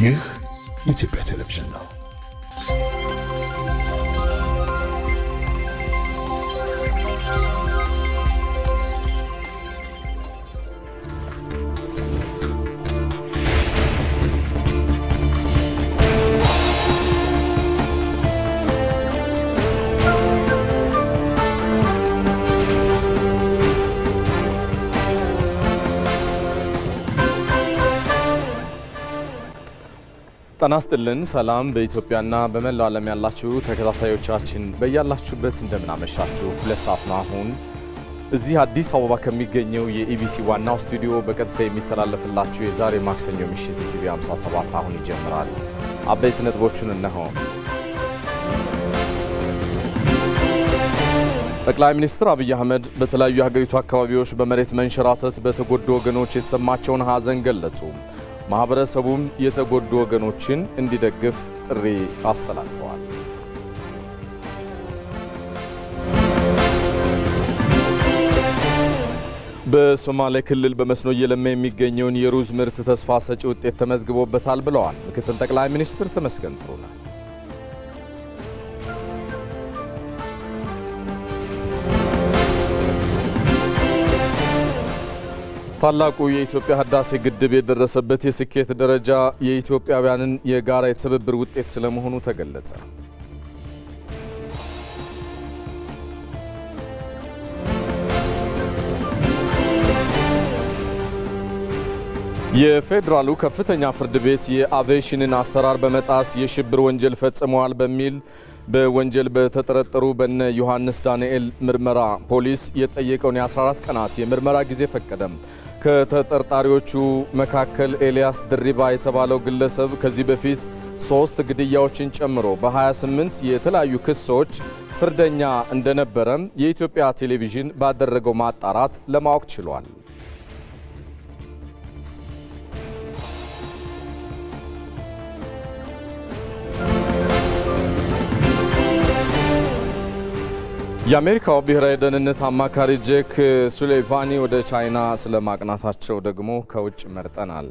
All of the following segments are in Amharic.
ይህ የኢትዮጵያ ቴሌቪዥን ነው። ጤና ይስጥልን። ሰላም በኢትዮጵያና በመላው ዓለም ያላችሁ ተከታታዮቻችን በያላችሁበት እንደምናመሻችሁ። ሁለት ሰዓት ነው አሁን እዚህ አዲስ አበባ ከሚገኘው የኢቢሲ ዋናው ስቱዲዮ በቀጥታ የሚተላለፍላችሁ የዛሬ ማክሰኞ ምሽት የቲቪ 57 አሁን ይጀምራል። አበይት ነጥቦቹን እነሆ። ጠቅላይ ሚኒስትር አብይ አህመድ በተለያዩ የሀገሪቱ አካባቢዎች በመሬት መንሸራተት በተጎዱ ወገኖች የተሰማቸውን ሐዘን ገለጹ። ማህበረሰቡም የተጎዱ ወገኖችን እንዲደግፍ ጥሪ አስተላልፈዋል። በሶማሌ ክልል በመስኖ እየለማ የሚገኘውን የሩዝ ምርት ተስፋ ሰጪ ውጤት ተመዝግቦበታል ብለዋል ምክትል ጠቅላይ ሚኒስትር ተመስገን ጥሩነህ። ታላቁ የኢትዮጵያ ህዳሴ ግድብ የደረሰበት የስኬት ደረጃ የኢትዮጵያውያንን የጋራ የትብብር ውጤት ስለመሆኑ ተገለጸ። የፌዴራሉ ከፍተኛ ፍርድ ቤት የአቪዬሽንን አሰራር በመጣስ የሽብር ወንጀል ፈጽመዋል በሚል በወንጀል በተጠረጠሩ በነ ዮሐንስ ዳንኤል ምርመራ ፖሊስ የጠየቀውን የ14 ቀናት የምርመራ ጊዜ ፈቀደም። ከተጠርጣሪዎቹ መካከል ኤልያስ ድሪባ የተባለው ግለሰብ ከዚህ በፊት ሶስት ግድያዎችን ጨምሮ በ28 የተለያዩ ክሶች ፍርደኛ እንደነበረም የኢትዮጵያ ቴሌቪዥን ባደረገው ማጣራት ለማወቅ ችሏል። የአሜሪካው ብሔራዊ ደህንነት አማካሪ ጄክ ሱሌቫኒ ወደ ቻይና ስለ ማቅናታቸው ደግሞ ከውጭ መርጠናል።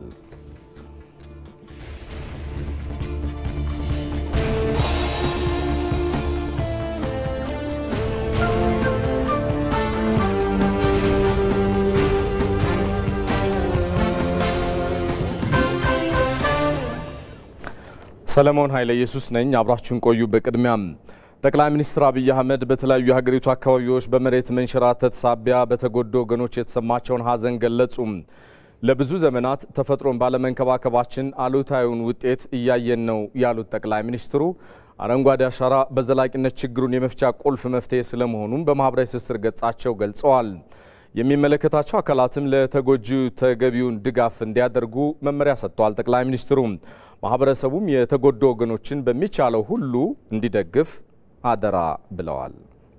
ሰለሞን ኃይለ ኢየሱስ ነኝ። አብራችሁን ቆዩ። በቅድሚያም ጠቅላይ ሚኒስትር አብይ አህመድ በተለያዩ የሀገሪቱ አካባቢዎች በመሬት መንሸራተት ሳቢያ በተጎዱ ወገኖች የተሰማቸውን ሐዘን ገለጹ። ለብዙ ዘመናት ተፈጥሮን ባለመንከባከባችን አሉታዊውን ውጤት እያየን ነው ያሉት ጠቅላይ ሚኒስትሩ አረንጓዴ አሻራ በዘላቂነት ችግሩን የመፍቻ ቁልፍ መፍትሄ ስለመሆኑም በማህበራዊ ትስስር ገጻቸው ገልጸዋል። የሚመለከታቸው አካላትም ለተጎጂው ተገቢውን ድጋፍ እንዲያደርጉ መመሪያ ሰጥተዋል። ጠቅላይ ሚኒስትሩ ማህበረሰቡም የተጎዱ ወገኖችን በሚቻለው ሁሉ እንዲደግፍ አደራ ብለዋል።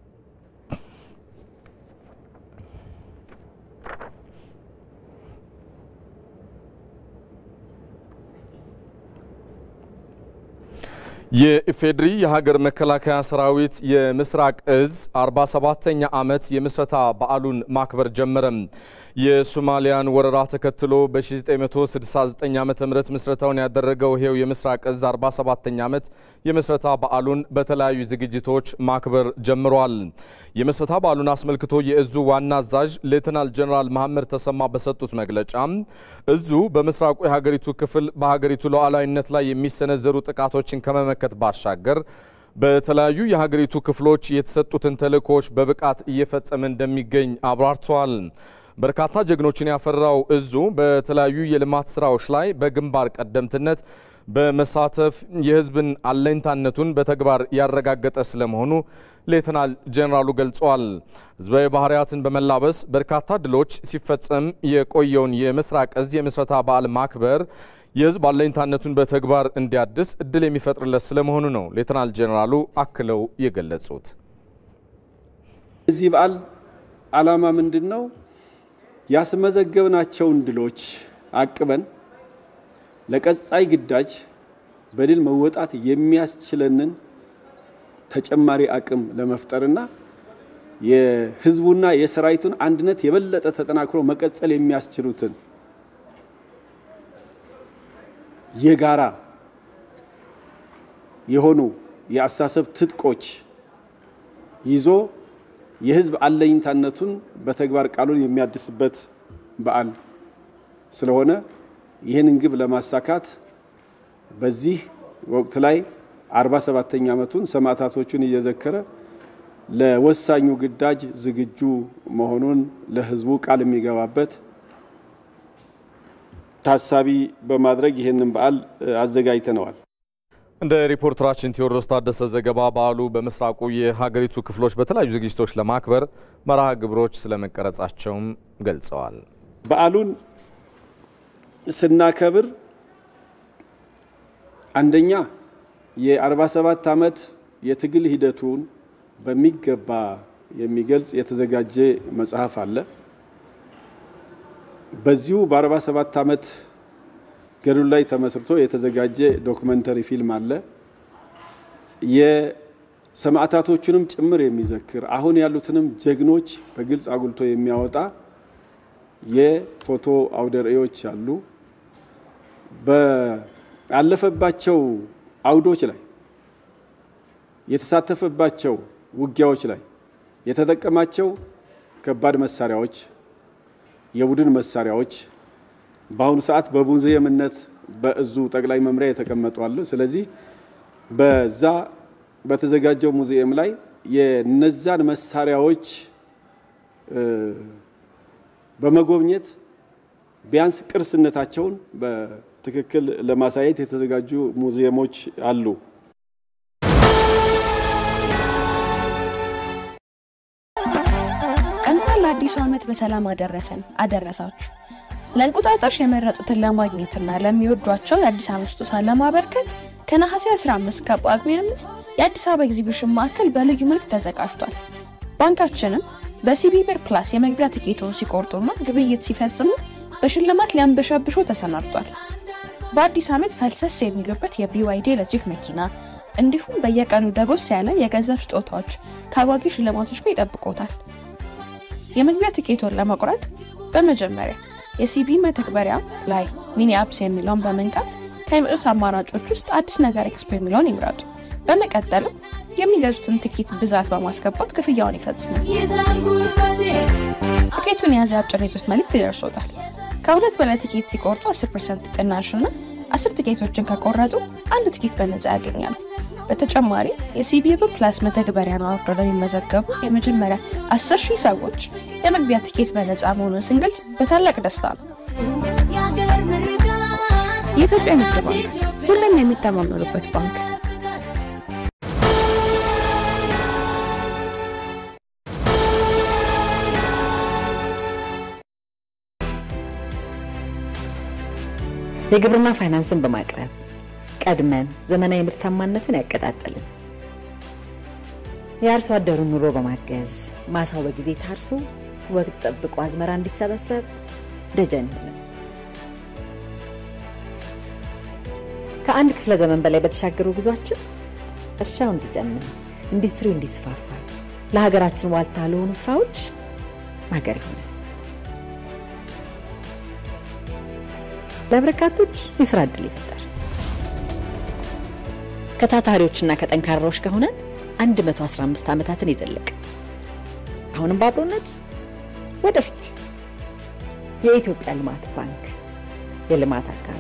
የኢፌዴሪ የሀገር መከላከያ ሰራዊት የምስራቅ እዝ 47ኛ ዓመት የምስረታ በዓሉን ማክበር ጀመረም። የሶማሊያን ወረራ ተከትሎ በ1969 ዓ ም ምስረታውን ያደረገው ይሄው የምስራቅ እዝ 47ኛ ዓመት የምስረታ በዓሉን በተለያዩ ዝግጅቶች ማክበር ጀምሯል። የምስረታ በዓሉን አስመልክቶ የእዙ ዋና አዛዥ ሌተናል ጀኔራል መሐመድ ተሰማ በሰጡት መግለጫ እዙ በምስራቁ የሀገሪቱ ክፍል በሀገሪቱ ሉዓላዊነት ላይ የሚሰነዘሩ ጥቃቶችን ከመመከት ባሻገር በተለያዩ የሀገሪቱ ክፍሎች የተሰጡትን ተልእኮዎች በብቃት እየፈጸመ እንደሚገኝ አብራርተዋል። በርካታ ጀግኖችን ያፈራው እዙ በተለያዩ የልማት ስራዎች ላይ በግንባር ቀደምትነት በመሳተፍ የሕዝብን አለኝታነቱን በተግባር ያረጋገጠ ስለመሆኑ ሌተናል ጄኔራሉ ገልጸዋል። ሕዝባዊ ባህርያትን በመላበስ በርካታ ድሎች ሲፈጸም የቆየውን የምስራቅ እዝ የምስረታ በዓል ማክበር የሕዝብ አለኝታነቱን በተግባር እንዲያድስ እድል የሚፈጥርለት ስለመሆኑ ነው ሌተናል ጄኔራሉ አክለው የገለጹት። እዚህ በዓል ዓላማ ምንድን ነው? ያስመዘገብናቸውን ድሎች አቅበን ለቀጣይ ግዳጅ በድል መወጣት የሚያስችለንን ተጨማሪ አቅም ለመፍጠርና የህዝቡና የሰራዊቱን አንድነት የበለጠ ተጠናክሮ መቀጠል የሚያስችሉትን የጋራ የሆኑ የአስተሳሰብ ትጥቆች ይዞ የህዝብ አለኝታነቱን በተግባር ቃሉን የሚያድስበት በዓል ስለሆነ ይህንን ግብ ለማሳካት በዚህ ወቅት ላይ 47ኛ ዓመቱን ሰማዕታቶቹን እየዘከረ ለወሳኙ ግዳጅ ዝግጁ መሆኑን ለህዝቡ ቃል የሚገባበት ታሳቢ በማድረግ ይህንን በዓል አዘጋጅተነዋል። እንደ ሪፖርተራችን ቴዎድሮስ ታደሰ ዘገባ በዓሉ በምስራቁ የሀገሪቱ ክፍሎች በተለያዩ ዝግጅቶች ለማክበር መርሃ ግብሮች ስለመቀረጻቸውም ገልጸዋል። በዓሉን ስናከብር አንደኛ የ47 ዓመት የትግል ሂደቱን በሚገባ የሚገልጽ የተዘጋጀ መጽሐፍ አለ። በዚሁ በ47 ዓመት ገድሉ ላይ ተመስርቶ የተዘጋጀ ዶክመንተሪ ፊልም አለ። የሰማዕታቶቹንም ጭምር የሚዘክር አሁን ያሉትንም ጀግኖች በግልጽ አጉልቶ የሚያወጣ የፎቶ አውደ ርዕዮች አሉ። በአለፈባቸው አውዶች ላይ የተሳተፈባቸው ውጊያዎች ላይ የተጠቀማቸው ከባድ መሳሪያዎች፣ የቡድን መሳሪያዎች በአሁኑ ሰዓት በሙዚየምነት በእዙ ጠቅላይ መምሪያ የተቀመጡ አሉ። ስለዚህ በዛ በተዘጋጀው ሙዚየም ላይ የነዛን መሳሪያዎች በመጎብኘት ቢያንስ ቅርስነታቸውን በትክክል ለማሳየት የተዘጋጁ ሙዚየሞች አሉ። እንኳን ለአዲሱ ዓመት በሰላም አደረሰን አደረሳችሁ። ለእንቁጣጣሽ የመረጡትን ለማግኘትና ለሚወዷቸው የአዲስ ዓመት ስጦታ ለማበርከት ከነሐሴ 15 ከጳጉሜ 5 የአዲስ አበባ ኤግዚቢሽን ማዕከል በልዩ መልክ ተዘጋጅቷል። ባንካችንም በሲቢ ብር ፕላስ የመግቢያ ቲኬቶን ሲቆርጡና ግብይት ሲፈጽሙ በሽልማት ሊያንበሻብሾ ተሰናድቷል። በአዲስ ዓመት ፈልሰስ የሚሉበት የቢዋይዲ ኤሌክትሪክ መኪና እንዲሁም በየቀኑ ደጎስ ያለ የገንዘብ ስጦታዎች ከአጓጊ ሽልማቶች ጋር ይጠብቆታል። የመግቢያ ቲኬቶን ለመቁረጥ በመጀመሪያ የሲቢ መተግበሪያ ላይ ሚኒ አፕስ የሚለውን በመንካት ከሚመጡት አማራጮች ውስጥ አዲስ ነገር ኤክስፖ የሚለውን ይምረጡ። በመቀጠልም የሚገዙትን ትኬት ብዛት በማስገባት ክፍያውን ይፈጽማል። ትኬቱን የያዘ አጭር የጽሑፍ መልእክት ይደርሶታል። ከሁለት በላይ ትኬት ሲቆርጡ 10 ፐርሰንት ቅናሽና አስር ትኬቶችን ከቆረጡ አንድ ትኬት በነጻ ያገኛሉ። በተጨማሪ የሲቢ ብር ፕላስ መተግበሪያን አውርደው ለሚመዘገቡ የመጀመሪያ 10 ሺህ ሰዎች የመግቢያ ትኬት በነጻ መሆኑን ስንገልጽ በታላቅ ደስታ ነው። የኢትዮጵያ ንግድ ባንክ ሁሉም የሚተማመኑበት ባንክ። የግብርና ፋይናንስን በማቅረብ ቀድመን ዘመናዊ ምርታማነትን ያቀጣጠልን የአርሶ አደሩን ኑሮ በማገዝ ማሳው በጊዜ ታርሶ ወቅት ጠብቆ አዝመራ እንዲሰበሰብ ደጀን ይሆናል። ከአንድ ክፍለ ዘመን በላይ በተሻገሩ ጉዟችን እርሻው እንዲዘምን፣ ኢንዱስትሪው እንዲስፋፋ፣ ለሀገራችን ዋልታ ለሆኑ ስራዎች ማገር ይሆናል። ለበርካቶች የስራ እድል ይፈጠር። ከታታሪዎችና ከጠንካራዎች ከሆነን 115 ዓመታትን የዘለቀ አሁንም በአብሮነት ወደፊት የኢትዮጵያ ልማት ባንክ የልማት አጋሩ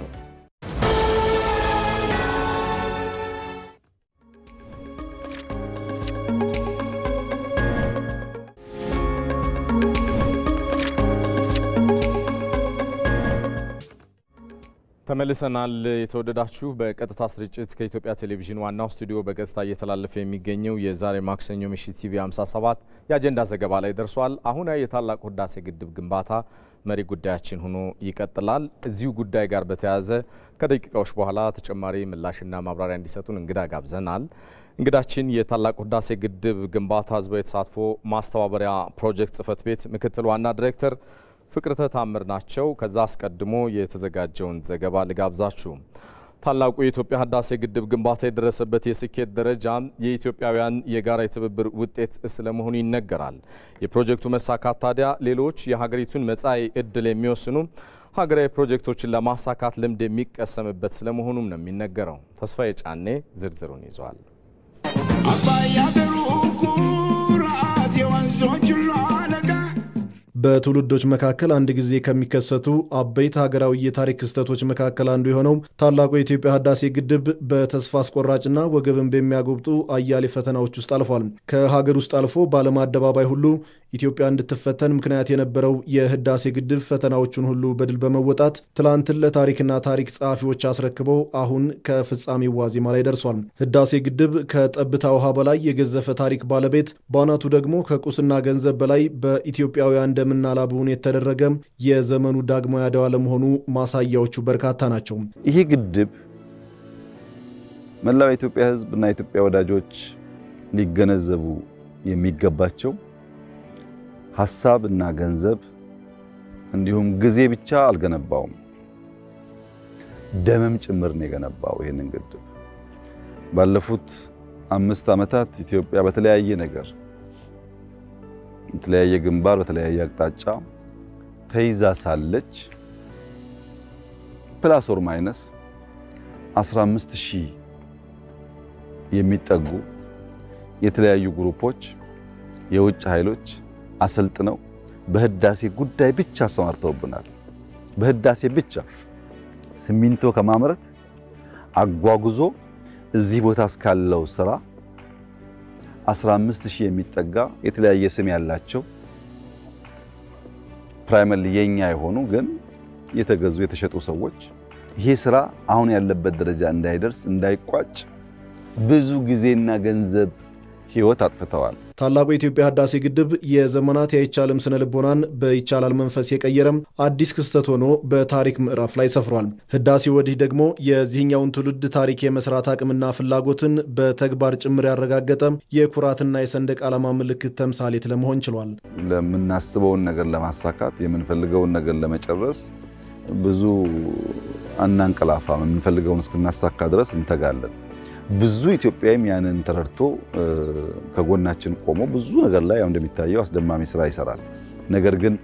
ተመልሰናል። የተወደዳችሁ በቀጥታ ስርጭት ከኢትዮጵያ ቴሌቪዥን ዋናው ስቱዲዮ በቀጥታ እየተላለፈ የሚገኘው የዛሬ ማክሰኞ ምሽት ቲቪ 57 የአጀንዳ ዘገባ ላይ ደርሷል። አሁን የታላቁ ህዳሴ ግድብ ግንባታ መሪ ጉዳያችን ሆኖ ይቀጥላል። እዚሁ ጉዳይ ጋር በተያያዘ ከደቂቃዎች በኋላ ተጨማሪ ምላሽና ማብራሪያ እንዲሰጡን እንግዳ ጋብዘናል። እንግዳችን የታላቁ ህዳሴ ግድብ ግንባታ ህዝባዊ ተሳትፎ ማስተባበሪያ ፕሮጀክት ጽህፈት ቤት ምክትል ዋና ዲሬክተር ፍቅርተ ታምር ናቸው። ከዛ አስቀድሞ የተዘጋጀውን ዘገባ ልጋብዛችሁ። ታላቁ የኢትዮጵያ ህዳሴ ግድብ ግንባታ የደረሰበት የስኬት ደረጃ የኢትዮጵያውያን የጋራ የትብብር ውጤት ስለመሆኑ ይነገራል። የፕሮጀክቱ መሳካት ታዲያ ሌሎች የሀገሪቱን መጻኢ እድል የሚወስኑ ሀገራዊ ፕሮጀክቶችን ለማሳካት ልምድ የሚቀሰምበት ስለመሆኑም ነው የሚነገረው። ተስፋዬ ጫኔ ዝርዝሩን ይዟል። አባይ አገሩ ኩራት የወንዞች ሁሉ አለቃ በትውልዶች መካከል አንድ ጊዜ ከሚከሰቱ አበይት ሀገራዊ የታሪክ ክስተቶች መካከል አንዱ የሆነው ታላቁ የኢትዮጵያ ህዳሴ ግድብ በተስፋ አስቆራጭና ወገብን በሚያጎብጡ አያሌ ፈተናዎች ውስጥ አልፏል። ከሀገር ውስጥ አልፎ በዓለም አደባባይ ሁሉ ኢትዮጵያ እንድትፈተን ምክንያት የነበረው የህዳሴ ግድብ ፈተናዎቹን ሁሉ በድል በመወጣት ትላንትን ለታሪክና ታሪክ ጸሐፊዎች አስረክበው አሁን ከፍጻሜው ዋዜማ ላይ ደርሷል። ህዳሴ ግድብ ከጠብታ ውሃ በላይ የገዘፈ ታሪክ ባለቤት፣ በአናቱ ደግሞ ከቁስና ገንዘብ በላይ በኢትዮጵያውያን ደምና ላብውን የተደረገ የዘመኑ ዳግማዊ አድዋ ለመሆኑ ማሳያዎቹ በርካታ ናቸው። ይሄ ግድብ መላው የኢትዮጵያ ህዝብ እና የኢትዮጵያ ወዳጆች ሊገነዘቡ የሚገባቸው ሀሳብ እና ገንዘብ እንዲሁም ጊዜ ብቻ አልገነባውም፣ ደምም ጭምር ነው የገነባው። ይህንን ግድብ ባለፉት አምስት ዓመታት ኢትዮጵያ በተለያየ ነገር በተለያየ ግንባር በተለያየ አቅጣጫ ተይዛ ሳለች ፕላስ ኦር ማይነስ 15 ሺህ የሚጠጉ የተለያዩ ግሩፖች የውጭ ኃይሎች አሰልጥነው በህዳሴ ጉዳይ ብቻ አሰማርተውብናል። በህዳሴ ብቻ ሲሚንቶ ከማምረት አጓጉዞ እዚህ ቦታ እስካለው ስራ 15 ሺህ የሚጠጋ የተለያየ ስም ያላቸው ፕራይመሪ የኛ የሆኑ ግን የተገዙ የተሸጡ ሰዎች ይሄ ስራ አሁን ያለበት ደረጃ እንዳይደርስ እንዳይቋጭ ብዙ ጊዜና ገንዘብ ህይወት አጥፍተዋል። ታላቁ የኢትዮጵያ ህዳሴ ግድብ የዘመናት የአይቻልም ስነ ልቦናን በይቻላል መንፈስ የቀየረም አዲስ ክስተት ሆኖ በታሪክ ምዕራፍ ላይ ሰፍሯል። ህዳሴ ወዲህ ደግሞ የዚህኛውን ትውልድ ታሪክ የመስራት አቅምና ፍላጎትን በተግባር ጭምር ያረጋገጠ የኩራትና የሰንደቅ ዓላማ ምልክት ተምሳሌት ለመሆን ችሏል። ለምናስበውን ነገር ለማሳካት የምንፈልገውን ነገር ለመጨረስ ብዙ አናንቀላፋም። የምንፈልገውን እስክናሳካ ድረስ እንተጋለን። ብዙ ኢትዮጵያዊም ያንን ተረድቶ ከጎናችን ቆሞ ብዙ ነገር ላይ ያው እንደሚታየው አስደማሚ ስራ ይሰራል። ነገር ግን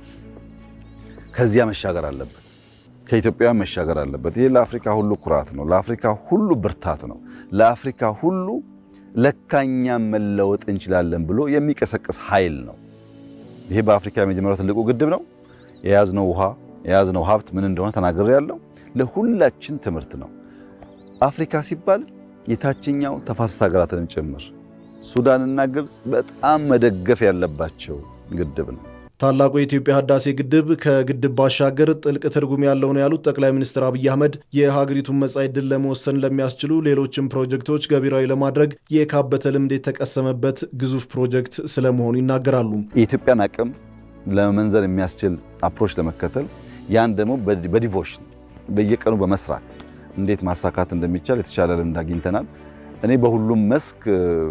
ከዚያ መሻገር አለበት፣ ከኢትዮጵያ መሻገር አለበት። ይሄ ለአፍሪካ ሁሉ ኩራት ነው፣ ለአፍሪካ ሁሉ ብርታት ነው፣ ለአፍሪካ ሁሉ ለካኛም መለወጥ እንችላለን ብሎ የሚቀሰቅስ ኃይል ነው። ይሄ በአፍሪካ የመጀመሪያው ትልቁ ግድብ ነው። የያዝነው ውሃ የያዝነው ሀብት ምን እንደሆነ ተናግሬ ያለው ለሁላችን ትምህርት ነው። አፍሪካ ሲባል የታችኛው ተፋሰስ ሀገራትንም ጭምር ሱዳንና ግብፅ በጣም መደገፍ ያለባቸው ግድብ ነው። ታላቁ የኢትዮጵያ ህዳሴ ግድብ ከግድብ ባሻገር ጥልቅ ትርጉም ያለው ነው ያሉት ጠቅላይ ሚኒስትር አብይ አህመድ የሀገሪቱን መጻኢ ዕድል ለመወሰን ለሚያስችሉ ሌሎችም ፕሮጀክቶች ገቢራዊ ለማድረግ የካበተ ልምድ የተቀሰመበት ግዙፍ ፕሮጀክት ስለመሆኑ ይናገራሉ። የኢትዮጵያን አቅም ለመመንዘር የሚያስችል አፕሮች ለመከተል ያን ደግሞ በዲቮሽን በየቀኑ በመስራት እንዴት ማሳካት እንደሚቻል የተሻለ ልምድ አግኝተናል። እኔ በሁሉም መስክ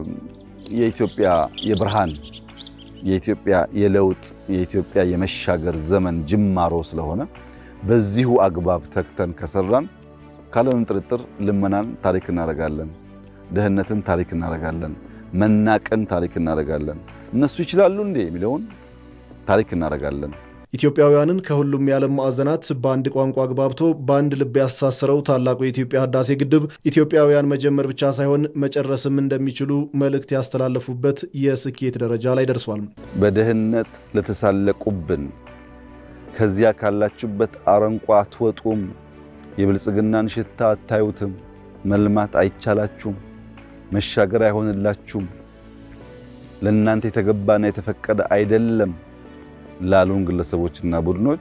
የኢትዮጵያ የብርሃን የኢትዮጵያ የለውጥ የኢትዮጵያ የመሻገር ዘመን ጅማሮ ስለሆነ በዚሁ አግባብ ተግተን ከሰራን ካለምንም ጥርጥር ልመናን ታሪክ እናደርጋለን፣ ድህነትን ታሪክ እናደርጋለን፣ መናቅን ታሪክ እናደርጋለን። እነሱ ይችላሉ እንዴ የሚለውን ታሪክ እናደርጋለን። ኢትዮጵያውያንን ከሁሉም የዓለም ማዕዘናት በአንድ ቋንቋ አግባብቶ በአንድ ልብ ያስተሳሰረው ታላቁ የኢትዮጵያ ህዳሴ ግድብ ኢትዮጵያውያን መጀመር ብቻ ሳይሆን መጨረስም እንደሚችሉ መልእክት ያስተላለፉበት የስኬት ደረጃ ላይ ደርሷል። በድህነት ለተሳለቁብን ከዚያ ካላችሁበት አረንቋ አትወጡም፣ የብልጽግናን ሽታ አታዩትም፣ መልማት አይቻላችሁም፣ መሻገር አይሆንላችሁም፣ ለእናንተ የተገባና የተፈቀደ አይደለም ላሉን ግለሰቦችና ቡድኖች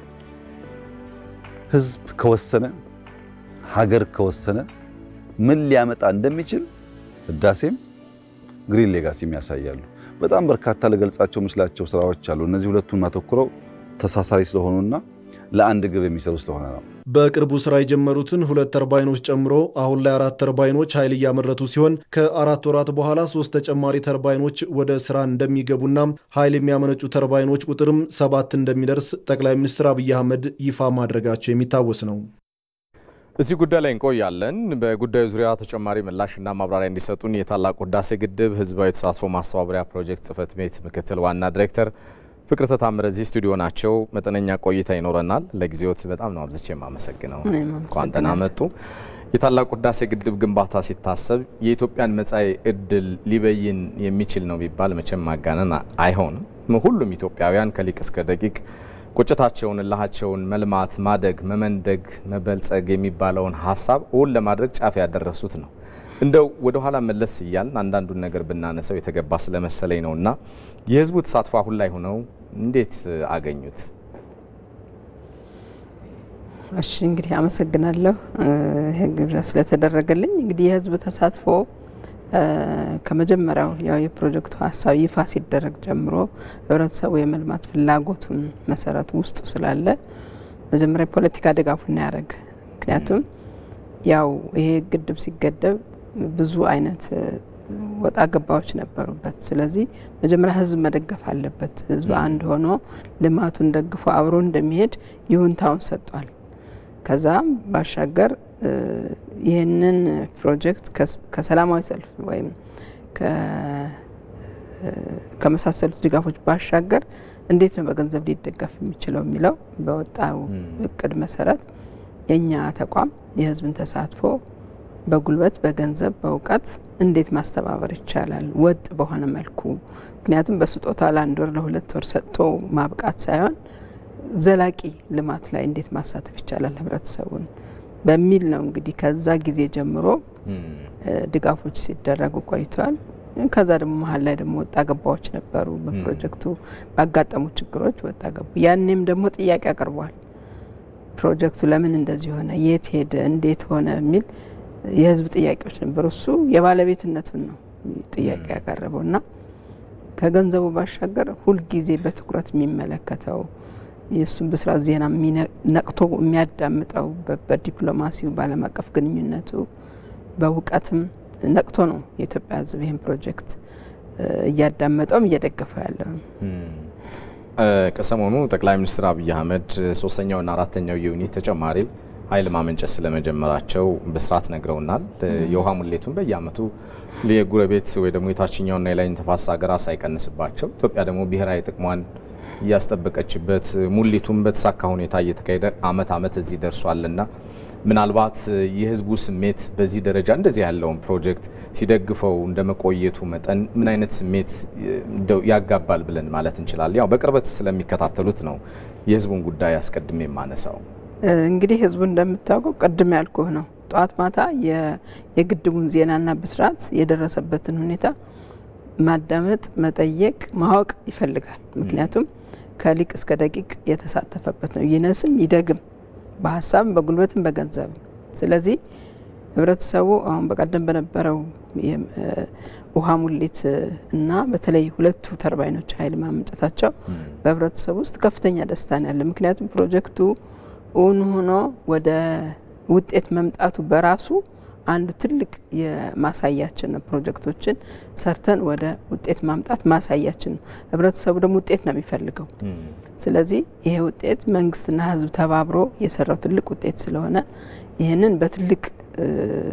ህዝብ ከወሰነ ሀገር ከወሰነ ምን ሊያመጣ እንደሚችል ህዳሴም ግሪን ሌጋሲም ያሳያሉ። በጣም በርካታ ልገልጻቸው የምችላቸው ስራዎች አሉ። እነዚህ ሁለቱን ማተኩረው ተሳሳሪ ስለሆኑና ለአንድ ግብ የሚሰሩ ስለሆነ ነው። በቅርቡ ስራ የጀመሩትን ሁለት ተርባይኖች ጨምሮ አሁን ላይ አራት ተርባይኖች ኃይል እያመረቱ ሲሆን ከአራት ወራት በኋላ ሶስት ተጨማሪ ተርባይኖች ወደ ስራ እንደሚገቡና ኃይል የሚያመነጩ ተርባይኖች ቁጥርም ሰባት እንደሚደርስ ጠቅላይ ሚኒስትር አብይ አህመድ ይፋ ማድረጋቸው የሚታወስ ነው። እዚህ ጉዳይ ላይ እንቆያለን። በጉዳዩ ዙሪያ ተጨማሪ ምላሽና ማብራሪያ እንዲሰጡን የታላቁ ህዳሴ ግድብ ህዝባዊ ተሳትፎ ማስተባበሪያ ፕሮጀክት ጽህፈት ቤት ምክትል ዋና ዲሬክተር ፍቅርተ ታምረ እዚህ ስቱዲዮ ናቸው። መጠነኛ ቆይታ ይኖረናል። ለጊዜዎት በጣም ነው አብዝቼ የማመሰግነው። እኔም እንኳን ደህና አመሰግናለሁ። መጡ። የታላቁ ህዳሴ ግድብ ግንባታ ሲታሰብ የኢትዮጵያን መጻኢ እድል ሊበይን የሚችል ነው ቢባል መቼም ማጋነን አይሆንም። ሁሉም ኢትዮጵያውያን ከሊቅ እስከ ደቂቅ ቁጭታቸውን፣ እልሃቸውን መልማት፣ ማደግ፣ መመንደግ፣ መበልጸግ የሚባለውን ሀሳብ እውን ለማድረግ ጫፍ ያደረሱት ነው። እንደው ወደ ኋላ መለስ እያልን አንዳንዱን ነገር ብናነሰው የተገባ ስለመሰለኝ ነው እና የህዝቡ ተሳትፎ አሁን ላይ ሆነው እንዴት አገኙት? እሺ እንግዲህ አመሰግናለሁ ይህ ግብዣ ስለተደረገልኝ። እንግዲህ የህዝብ ተሳትፎ እ፣ ከመጀመሪያው ያው የፕሮጀክቱ ሀሳብ ይፋ ሲደረግ ጀምሮ ህብረተሰቡ የመልማት ፍላጎቱን መሰረት ውስጡ ስላለ መጀመሪያ የፖለቲካ ድጋፉን ያደረገ ምክንያቱም ያው ይሄ ግድብ ሲገደብ ብዙ አይነት እ፣ ወጣ ገባዎች ነበሩበት። ስለዚህ መጀመሪያ ህዝብ መደገፍ አለበት። ህዝብ አንድ ሆኖ ልማቱን ደግፎ አብሮ እንደሚሄድ ይሁንታውን ሰጥቷል። ከዛም ባሻገር እ፣ ይህንን ፕሮጀክት ከስ- ከሰላማዊ ሰልፍ ወይም ከ- እ፣ ከመሳሰሉት ድጋፎች ባሻገር እንዴት ነው በገንዘብ ሊደገፍ የሚችለው የሚለው በወጣው እቅድ መሰረት የእኛ ተቋም የህዝብን ተሳትፎ በጉልበት፣ በገንዘብ፣ በእውቀት እንዴት ማስተባበር ይቻላል ወጥ በሆነ መልኩ ምክንያቱም በስጦታ ለአንድ ወር ለሁለት ወር ሰጥቶ ማብቃት ሳይሆን ዘላቂ ልማት ላይ እንዴት ማሳተፍ ይቻላል ህብረተሰቡን በሚል ነው እንግዲህ ከዛ ጊዜ ጀምሮ እ፣ ድጋፎች ሲደረጉ ቆይቷል። ከዛ ደግሞ መሀል ላይ ደግሞ ወጣ ገባዎች ነበሩ። በፕሮጀክቱ ባጋጠሙ ችግሮች ወጣ ገቡ። ያኔም ደግሞ ጥያቄ አቅርቧል። ፕሮጀክቱ ለምን እንደዚህ ሆነ፣ የት ሄደ፣ እንዴት ሆነ የሚል የህዝብ ጥያቄዎች ነበሩ። እሱ የባለቤትነቱን ነው ጥያቄ ያቀረበው እና ከገንዘቡ ባሻገር ሁልጊዜ በትኩረት የሚመለከተው የእሱን ብስራት ዜና የሚነ- ነቅቶ የሚያዳምጠው በ- በዲፕሎማሲው በዓለም አቀፍ ግንኙነቱ በእውቀትም ነቅቶ ነው የኢትዮጵያ ህዝብ ይህን ፕሮጀክት እ፣ እያዳመጠውም እየደገፈው ያለው። እ፣ ከሰሞኑ ጠቅላይ ሚኒስትር አብይ አህመድ ሶስተኛውና አራተኛው ዩኒት ተጨማሪ ኃይል ማመንጨት ስለመጀመራቸው በስርዓት ነግረውናል። እ፣ የውሃ ሙሌቱን በየአመቱ የጉረቤት ወይ ደግሞ የታችኛውና የላይኛው ተፋሰስ ሀገራት ሳይቀንስባቸው ኢትዮጵያ ደግሞ ብሔራዊ ጥቅሟን እያስጠበቀችበት ሙሊቱም በተሳካ ሁኔታ እየተካሄደ አመት አመት እዚህ ደርሷልና ምናልባት የህዝቡ ስሜት በዚህ ደረጃ እንደዚህ ያለውን ፕሮጀክት ሲደግፈው እንደ መቆየቱ መጠን ምን አይነት ስሜት እንደው ያጋባል ብለን ማለት እንችላለን? ያው በቅርበት ስለሚከታተሉት ነው የህዝቡን ጉዳይ አስቀድሜ የማነሳው። እ፣ እንግዲህ ህዝቡ እንደምታውቀው ቅድም ያልኩህ ነው። ጠዋት ማታ የ- የግድቡን ዜናና ብስራት የደረሰበትን ሁኔታ ማዳመጥ፣ መጠየቅ፣ ማወቅ ይፈልጋል። ምክንያቱም ከሊቅ እስከ ደቂቅ የተሳተፈበት ነው። ይነስም ይደግም በሀሳብም በጉልበትም በገንዘብም። ስለዚህ ህብረተሰቡ አሁን በቀደም በነበረው የም- እ፣ ውሃ ሙሌት እ፣ እና በተለይ ሁለቱ ተርባይኖች ኃይል ማመንጨታቸው በህብረተሰቡ ውስጥ ከፍተኛ ደስታ ነው ያለ። ምክንያቱም ፕሮጀክቱ እውን ሆኖ ወደ ውጤት መምጣቱ በራሱ አንዱ ትልቅ የማሳያችን ነው። ፕሮጀክቶችን ሰርተን ወደ ውጤት ማምጣት ማሳያችን ነው። ህብረተሰቡ ደግሞ ውጤት ነው የሚፈልገው። ስለዚህ ይሄ ውጤት መንግስትና ህዝብ ተባብሮ የሰራው ትልቅ ውጤት ስለሆነ ይህንን በትልቅ እ፣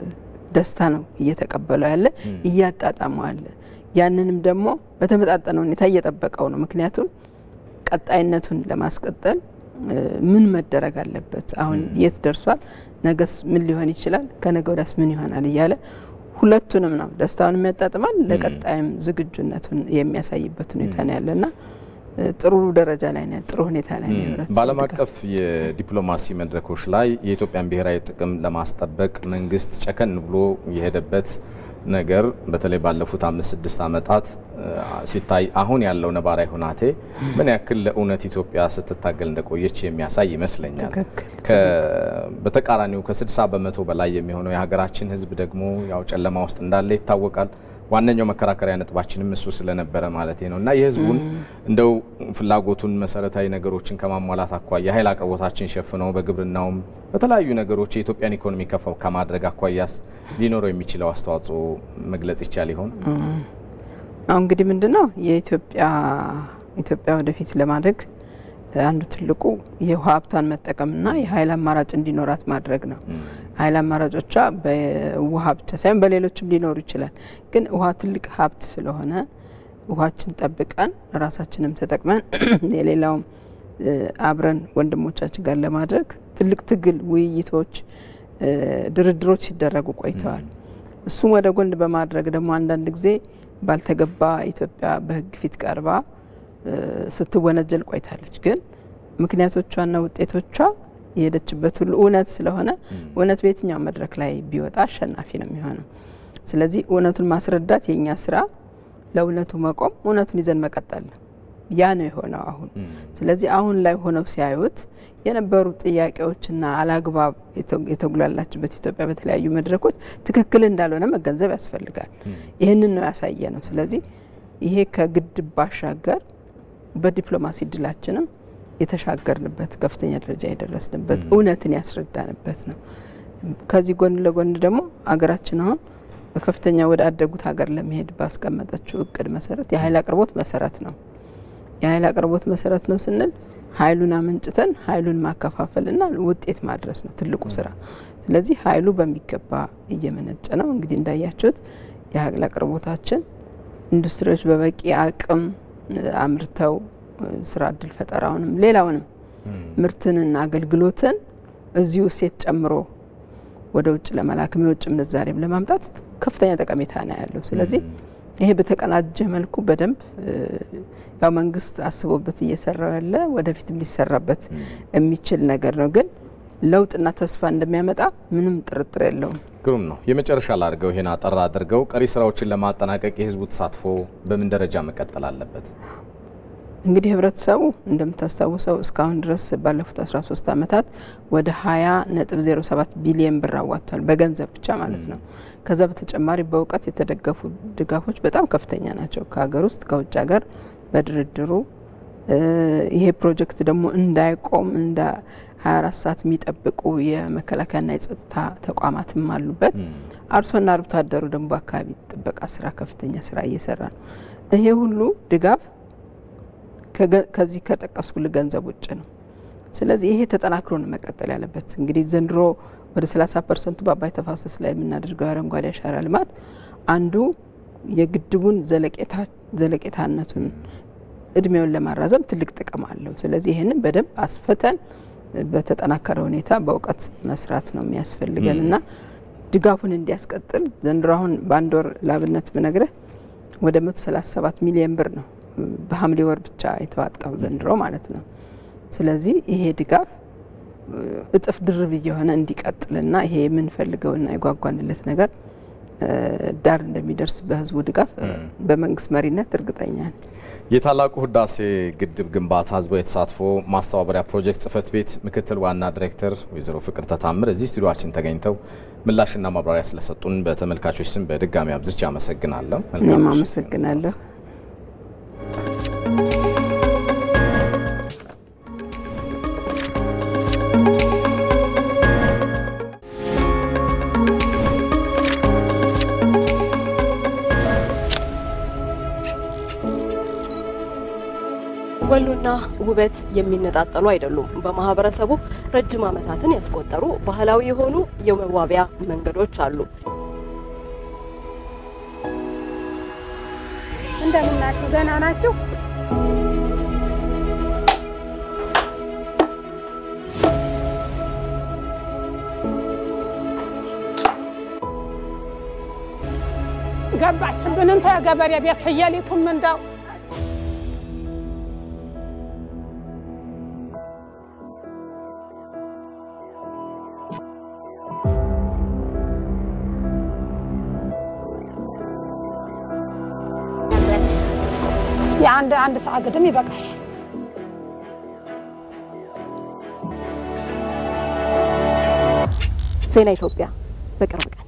ደስታ ነው እየተቀበለው ያለ እያጣጣመው ያለ። ያንንም ደግሞ በተመጣጠነ ሁኔታ እየጠበቀው ነው። ምክንያቱም ቀጣይነቱን ለማስቀጠል እ፣ ምን መደረግ አለበት፣ አሁን የት ደርሷል፣ ነገስ ምን ሊሆን ይችላል፣ ከነገ ወዲያስ ምን ይሆናል እያለ ሁለቱንም ነው ደስታውን የሚያጣጥማል፣ ለቀጣይም ዝግጁነቱን የሚያሳይበት ሁኔታ ነው ያለና እ፣ ጥሩ ደረጃ ላይ ነው፣ ጥሩ ሁኔታ ላይ ነው የህብረተሰቡ በዓለም ድጋፍ። አቀፍ የዲፕሎማሲ መድረኮች ላይ የኢትዮጵያን ብሔራዊ ጥቅም ለማስጠበቅ መንግስት ጨከን ብሎ የሄደበት ነገር በተለይ ባለፉት አምስት ስድስት ዓመታት እ፣ ሲታይ አሁን ያለው ነባራዊ ሁናቴ ምን ያክል ለእውነት ኢትዮጵያ ስትታገል እንደቆየች የሚያሳይ ይመስለኛል። ትክክል። ከ- በተቃራኒው ከ60 በመቶ በላይ የሚሆነው የሀገራችን ህዝብ ደግሞ ያው ጨለማ ውስጥ እንዳለ ይታወቃል። ዋነኛው መከራከሪያ ነጥባችንም እሱ ስለነበረ ማለት ነው እና የህዝቡን እንደው ፍላጎቱን መሰረታዊ ነገሮችን ከማሟላት አኳያ የኃይል አቅርቦታችን ሸፍነው በግብርናውም በተለያዩ ነገሮች የኢትዮጵያን ኢኮኖሚ ከፍ ከማድረግ አኳያስ ሊኖረው የሚችለው አስተዋጽኦ መግለጽ ይቻል ይሆን? አሁን እንግዲህ ምንድን ነው የኢትዮጵያ ኢትዮጵያ ወደፊት ለማደግ አንዱ ትልቁ የውሃ ሀብቷን መጠቀምና የኃይል አማራጭ እንዲኖራት ማድረግ ነው። ኃይል አማራጮቿ በውሃ ብቻ ሳይሆን በሌሎችም ሊኖሩ ይችላል። ግን ውሃ ትልቅ ሀብት ስለሆነ ውሃችን ጠብቀን ራሳችንም ተጠቅመን የሌላውም አብረን ወንድሞቻችን ጋር ለማድረግ ትልቅ ትግል፣ ውይይቶች፣ ድርድሮች ሲደረጉ ቆይተዋል። እሱም ወደ ጎን በማድረግ ደግሞ አንዳንድ ጊዜ ባልተገባ ኢትዮጵያ በሕግ ፊት ቀርባ ስትወነጀል ቆይታለች። ግን ምክንያቶቿና ውጤቶቿ የሄደችበት ሁሉ እውነት ስለሆነ እውነት በየትኛው መድረክ ላይ ቢወጣ አሸናፊ ነው የሚሆነው። ስለዚህ እውነቱን ማስረዳት የእኛ ስራ፣ ለእውነቱ መቆም፣ እውነቱን ይዘን መቀጠል ነው። ያ ነው የሆነው አሁን። ስለዚህ አሁን ላይ ሆነው ሲያዩት የነበሩ ጥያቄዎችና አላግባብ የተጉላላችበት ኢትዮጵያ በተለያዩ መድረኮች ትክክል እንዳልሆነ መገንዘብ ያስፈልጋል። ይህንን ነው ያሳየ ነው። ስለዚህ ይሄ ከግድብ ባሻገር በዲፕሎማሲ ድላችንም የተሻገርንበት ከፍተኛ ደረጃ የደረስንበት እውነትን ያስረዳንበት ነው። ከዚህ ጎን ለጎን ደግሞ አገራችን አሁን በከፍተኛ ወደ አደጉት ሀገር ለመሄድ ባስቀመጠችው እቅድ መሰረት የኃይል አቅርቦት መሰረት ነው። የኃይል አቅርቦት መሰረት ነው ስንል ኃይሉን አመንጭተን ኃይሉን ማከፋፈልና ውጤት ማድረስ ነው ትልቁ ስራ። ስለዚህ ኃይሉ በሚገባ እየመነጨ ነው። እንግዲህ እንዳያችሁት የኃይል አቅርቦታችን ኢንዱስትሪዎች በበቂ አቅም አምርተው ስራ እድል ፈጠራውንም ሌላውንም ምርትንና አገልግሎትን እዚሁ እሴት ጨምሮ ወደ ውጭ ለመላክም የውጭ ምንዛሬም ለማምጣት ከፍተኛ ጠቀሜታ ነው ያለው። ስለዚህ ይሄ በተቀናጀ መልኩ በደንብ ያው መንግስት አስቦበት እየሰራው ያለ ወደፊትም ሊሰራበት የሚችል ነገር ነው። ግን ለውጥና ተስፋ እንደሚያመጣ ምንም ጥርጥር የለውም። ግሩም ነው። የመጨረሻ ላድርገው፣ ይሄን አጠር አድርገው ቀሪ ስራዎችን ለማጠናቀቅ የህዝቡ ተሳትፎ በምን ደረጃ መቀጠል አለበት? እንግዲህ ህብረተሰቡ እንደምታስታውሰው እስካሁን ድረስ ባለፉት 13 ዓመታት ወደ 20 ነጥብ 07 ቢሊየን ብር አዋጥቷል፣ በገንዘብ ብቻ ማለት ነው። ከዛ በተጨማሪ በእውቀት የተደገፉ ድጋፎች በጣም ከፍተኛ ናቸው፣ ከሀገር ውስጥ ከውጭ ሀገር በድርድሩ ይሄ ፕሮጀክት ደግሞ እንዳይቆም እንደ 24 ሰዓት የሚጠብቁ የመከላከያና የጸጥታ ተቋማትም አሉበት። አርሶና አርብቶ አደሩ ደግሞ በአካባቢ ጥበቃ ስራ ከፍተኛ ስራ እየሰራ ነው። ይሄ ሁሉ ድጋፍ ከዚህ ከጠቀስኩልህ ገንዘብ ውጭ ነው። ስለዚህ ይሄ ተጠናክሮ ነው መቀጠል ያለበት። እንግዲህ ዘንድሮ ወደ 30 ፐርሰንቱ በአባይ ተፋሰስ ላይ የምናደርገው የአረንጓዴ አሻራ ልማት አንዱ የግድቡን ዘለቄታነቱን እድሜውን ለማራዘም ትልቅ ጥቅም አለው። ስለዚህ ይህንን በደንብ አስፈተን በተጠናከረ ሁኔታ በእውቀት መስራት ነው የሚያስፈልገን እና ድጋፉን እንዲያስቀጥል ዘንድሮ አሁን በአንድ ወር ላብነት ብነግረህ ወደ 137 ሚሊዮን ብር ነው በሐምሌ ወር ብቻ የተዋጣው ዘንድሮ ማለት ነው። ስለዚህ ይሄ ድጋፍ እጥፍ ድርብ እየሆነ እንዲቀጥልና ይሄ የምንፈልገውና የጓጓንለት ነገር ዳር እንደሚደርስ በህዝቡ ድጋፍ በመንግስት መሪነት እርግጠኛ ነን። የታላቁ ህዳሴ ግድብ ግንባታ ህዝባዊ ተሳትፎ ማስተባበሪያ ፕሮጀክት ጽህፈት ቤት ምክትል ዋና ዲሬክተር ወይዘሮ ፍቅር ተታምር እዚህ ስቱዲዮችን ተገኝተው ምላሽና ማብራሪያ ስለሰጡን በተመልካቾች ስም በድጋሚ አብዝቼ አመሰግናለሁ። እኔም አመሰግናለሁ። ወሎና ውበት የሚነጣጠሉ አይደሉም። በማህበረሰቡ ረጅም ዓመታትን ያስቆጠሩ ባህላዊ የሆኑ የመዋቢያ መንገዶች አሉ። እንደምናችሁ ደህና ናችሁ? ገባችብን እንተ የገበሬ ቤት ፍየሊቱም እንደው የአንድ አንድ ሰዓት ግድም ይበቃል። ዜና ኢትዮጵያ በቅርብ ቀን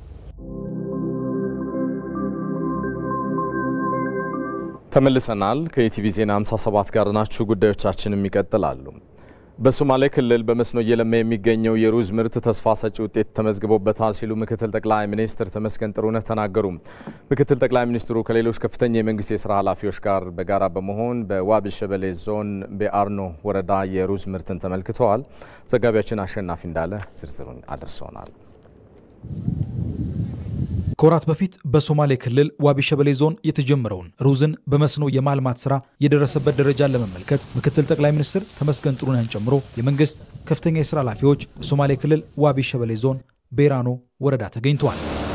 ተመልሰናል። ከኢቲቪ ዜና 57 ጋር ናችሁ። ጉዳዮቻችንም ይቀጥላሉ። በሶማሌ ክልል በመስኖ እየለማ የሚገኘው የሩዝ ምርት ተስፋ ሰጪ ውጤት ተመዝግቦበታል ሲሉ ምክትል ጠቅላይ ሚኒስትር ተመስገን ጥሩነህ ተናገሩ። ምክትል ጠቅላይ ሚኒስትሩ ከሌሎች ከፍተኛ የመንግስት የስራ ኃላፊዎች ጋር በጋራ በመሆን በዋቢ ሸበሌ ዞን በአርኖ ወረዳ የሩዝ ምርትን ተመልክተዋል። ዘጋቢያችን አሸናፊ እንዳለ ዝርዝሩን አድርሰውናል። ከወራት በፊት በሶማሌ ክልል ዋቢ ሸበሌ ዞን የተጀመረውን ሩዝን በመስኖ የማልማት ስራ የደረሰበት ደረጃን ለመመልከት ምክትል ጠቅላይ ሚኒስትር ተመስገን ጥሩነህን ጨምሮ የመንግስት ከፍተኛ የስራ ኃላፊዎች በሶማሌ ክልል ዋቢ ሸበሌ ዞን ቤራኖ ወረዳ ተገኝተዋል።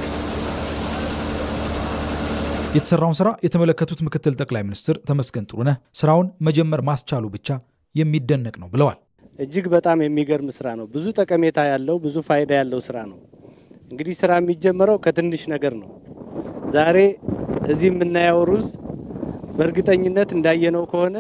የተሰራውን ስራ የተመለከቱት ምክትል ጠቅላይ ሚኒስትር ተመስገን ጥሩነህ ስራውን መጀመር ማስቻሉ ብቻ የሚደነቅ ነው ብለዋል። እጅግ በጣም የሚገርም ስራ ነው። ብዙ ጠቀሜታ ያለው ብዙ ፋይዳ ያለው ስራ ነው። እንግዲህ ስራ የሚጀመረው ከትንሽ ነገር ነው። ዛሬ እዚህ የምናየው ሩዝ በእርግጠኝነት እንዳየነው ከሆነ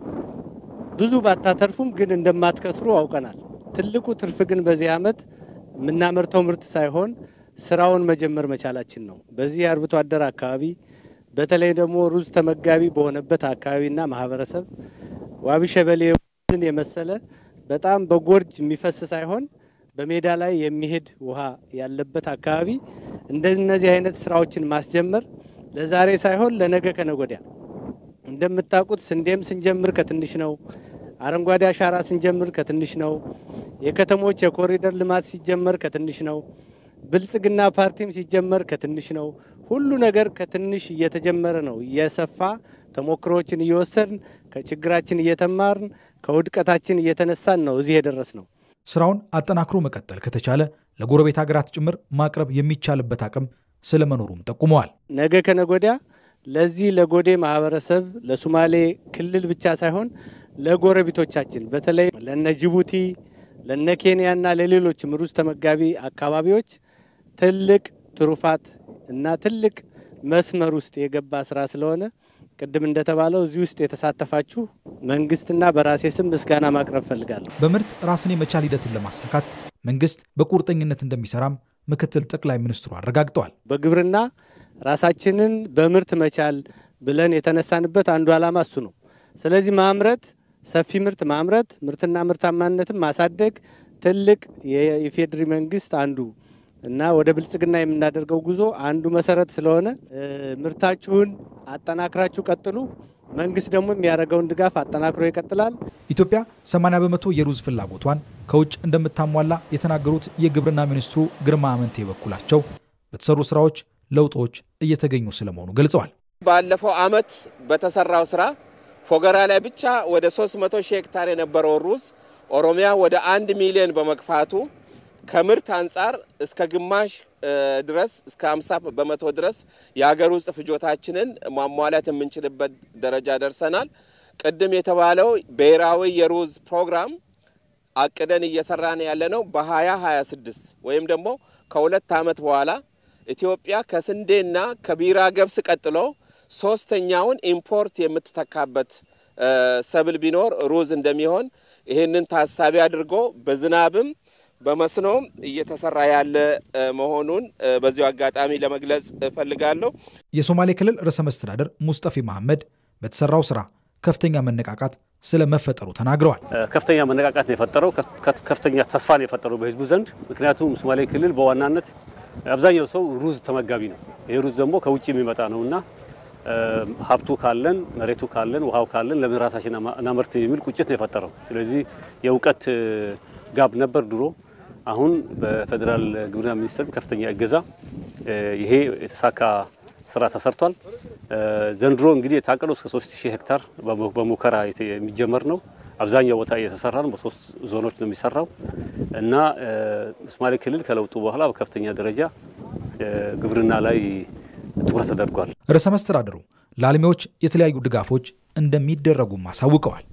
ብዙ ባታተርፉም ግን እንደማትከስሩ አውቀናል። ትልቁ ትርፍ ግን በዚህ ዓመት የምናመርተው ምርት ሳይሆን ስራውን መጀመር መቻላችን ነው። በዚህ የአርብቶ አደር አካባቢ በተለይ ደግሞ ሩዝ ተመጋቢ በሆነበት አካባቢና ማህበረሰብ ዋቢ ሸበሌ ሩዝን የመሰለ በጣም በጎርጅ የሚፈስ ሳይሆን በሜዳ ላይ የሚሄድ ውሃ ያለበት አካባቢ እንደነዚህ አይነት ስራዎችን ማስጀመር ለዛሬ ሳይሆን ለነገ ከነጎዲያ እንደምታውቁት ስንዴም ስንጀምር ከትንሽ ነው። አረንጓዴ አሻራ ስንጀምር ከትንሽ ነው። የከተሞች የኮሪደር ልማት ሲጀመር ከትንሽ ነው። ብልጽግና ፓርቲም ሲጀመር ከትንሽ ነው። ሁሉ ነገር ከትንሽ እየተጀመረ ነው። እየሰፋ ተሞክሮዎችን እየወሰድን ከችግራችን እየተማርን ከውድቀታችን እየተነሳን ነው እዚህ የደረስ ነው። ስራውን አጠናክሮ መቀጠል ከተቻለ ለጎረቤት ሀገራት ጭምር ማቅረብ የሚቻልበት አቅም ስለመኖሩም ጠቁመዋል። ነገ ከነጎዲያ ለዚህ ለጎዴ ማህበረሰብ ለሶማሌ ክልል ብቻ ሳይሆን ለጎረቤቶቻችን በተለይ ለነ ጅቡቲ፣ ለነ ኬንያና ለሌሎችም ሩዝ ተመጋቢ አካባቢዎች ትልቅ ትሩፋት እና ትልቅ መስመር ውስጥ የገባ ስራ ስለሆነ ቅድም እንደተባለው እዚህ ውስጥ የተሳተፋችሁ መንግስትና በራሴ ስም ምስጋና ማቅረብ ፈልጋለሁ። በምርት ራስን የመቻል ሂደትን ለማሳካት መንግስት በቁርጠኝነት እንደሚሰራም ምክትል ጠቅላይ ሚኒስትሩ አረጋግጠዋል። በግብርና ራሳችንን በምርት መቻል ብለን የተነሳንበት አንዱ ዓላማ እሱ ነው። ስለዚህ ማምረት፣ ሰፊ ምርት ማምረት፣ ምርትና ምርታማነትን ማሳደግ ትልቅ የኢፌዴሪ መንግስት አንዱ እና ወደ ብልጽግና የምናደርገው ጉዞ አንዱ መሰረት ስለሆነ ምርታችሁን አጠናክራችሁ ቀጥሉ። መንግስት ደግሞ የሚያደርገውን ድጋፍ አጠናክሮ ይቀጥላል። ኢትዮጵያ 80 በመቶ የሩዝ ፍላጎቷን ከውጭ እንደምታሟላ የተናገሩት የግብርና ሚኒስትሩ ግርማ አመንቴ በኩላቸው በተሰሩ ስራዎች ለውጦች እየተገኙ ስለመሆኑ ገልጸዋል። ባለፈው አመት በተሰራው ስራ ፎገራ ላይ ብቻ ወደ 300 ሺህ ሄክታር የነበረው ሩዝ ኦሮሚያ ወደ አንድ ሚሊዮን በመግፋቱ ከምርት አንጻር እስከ ግማሽ ድረስ እስከ 50 በመቶ ድረስ የሀገር ውስጥ ፍጆታችንን ማሟላት የምንችልበት ደረጃ ደርሰናል። ቅድም የተባለው ብሔራዊ የሩዝ ፕሮግራም አቅደን እየሰራን ያለ ነው። በ2026 ወይም ደግሞ ከሁለት ዓመት በኋላ ኢትዮጵያ ከስንዴና ከቢራ ገብስ ቀጥሎ ሶስተኛውን ኢምፖርት የምትተካበት ሰብል ቢኖር ሩዝ እንደሚሆን ይህንን ታሳቢ አድርጎ በዝናብም በመስኖም እየተሰራ ያለ መሆኑን በዚሁ አጋጣሚ ለመግለጽ እፈልጋለሁ። የሶማሌ ክልል ርዕሰ መስተዳደር ሙስጠፌ መሐመድ በተሰራው ስራ ከፍተኛ መነቃቃት ስለ መፈጠሩ ተናግረዋል። ከፍተኛ መነቃቃት ነው የፈጠረው፣ ከፍተኛ ተስፋ ነው የፈጠረው በህዝቡ ዘንድ። ምክንያቱም ሶማሌ ክልል በዋናነት አብዛኛው ሰው ሩዝ ተመጋቢ ነው። ይህ ሩዝ ደግሞ ከውጭ የሚመጣ ነው እና ሀብቱ ካለን መሬቱ ካለን ውሃው ካለን ለምን ራሳችን እናመርት የሚል ቁጭት ነው የፈጠረው። ስለዚህ የእውቀት ጋብ ነበር ድሮ። አሁን በፌዴራል ግብርና ሚኒስቴር ከፍተኛ እገዛ ይሄ የተሳካ ስራ ተሰርቷል። ዘንድሮ እንግዲህ የታቀደው እስከ 3000 ሄክታር በሙከራ የሚጀመር ነው። አብዛኛው ቦታ እየተሰራ ነው። በሶስት ዞኖች ነው የሚሰራው እና ሶማሌ ክልል ከለውጡ በኋላ በከፍተኛ ደረጃ ግብርና ላይ ትኩረት ተደርጓል። ርዕሰ መስተዳድሩ ለአልሚዎች የተለያዩ ድጋፎች እንደሚደረጉም አሳውቀዋል።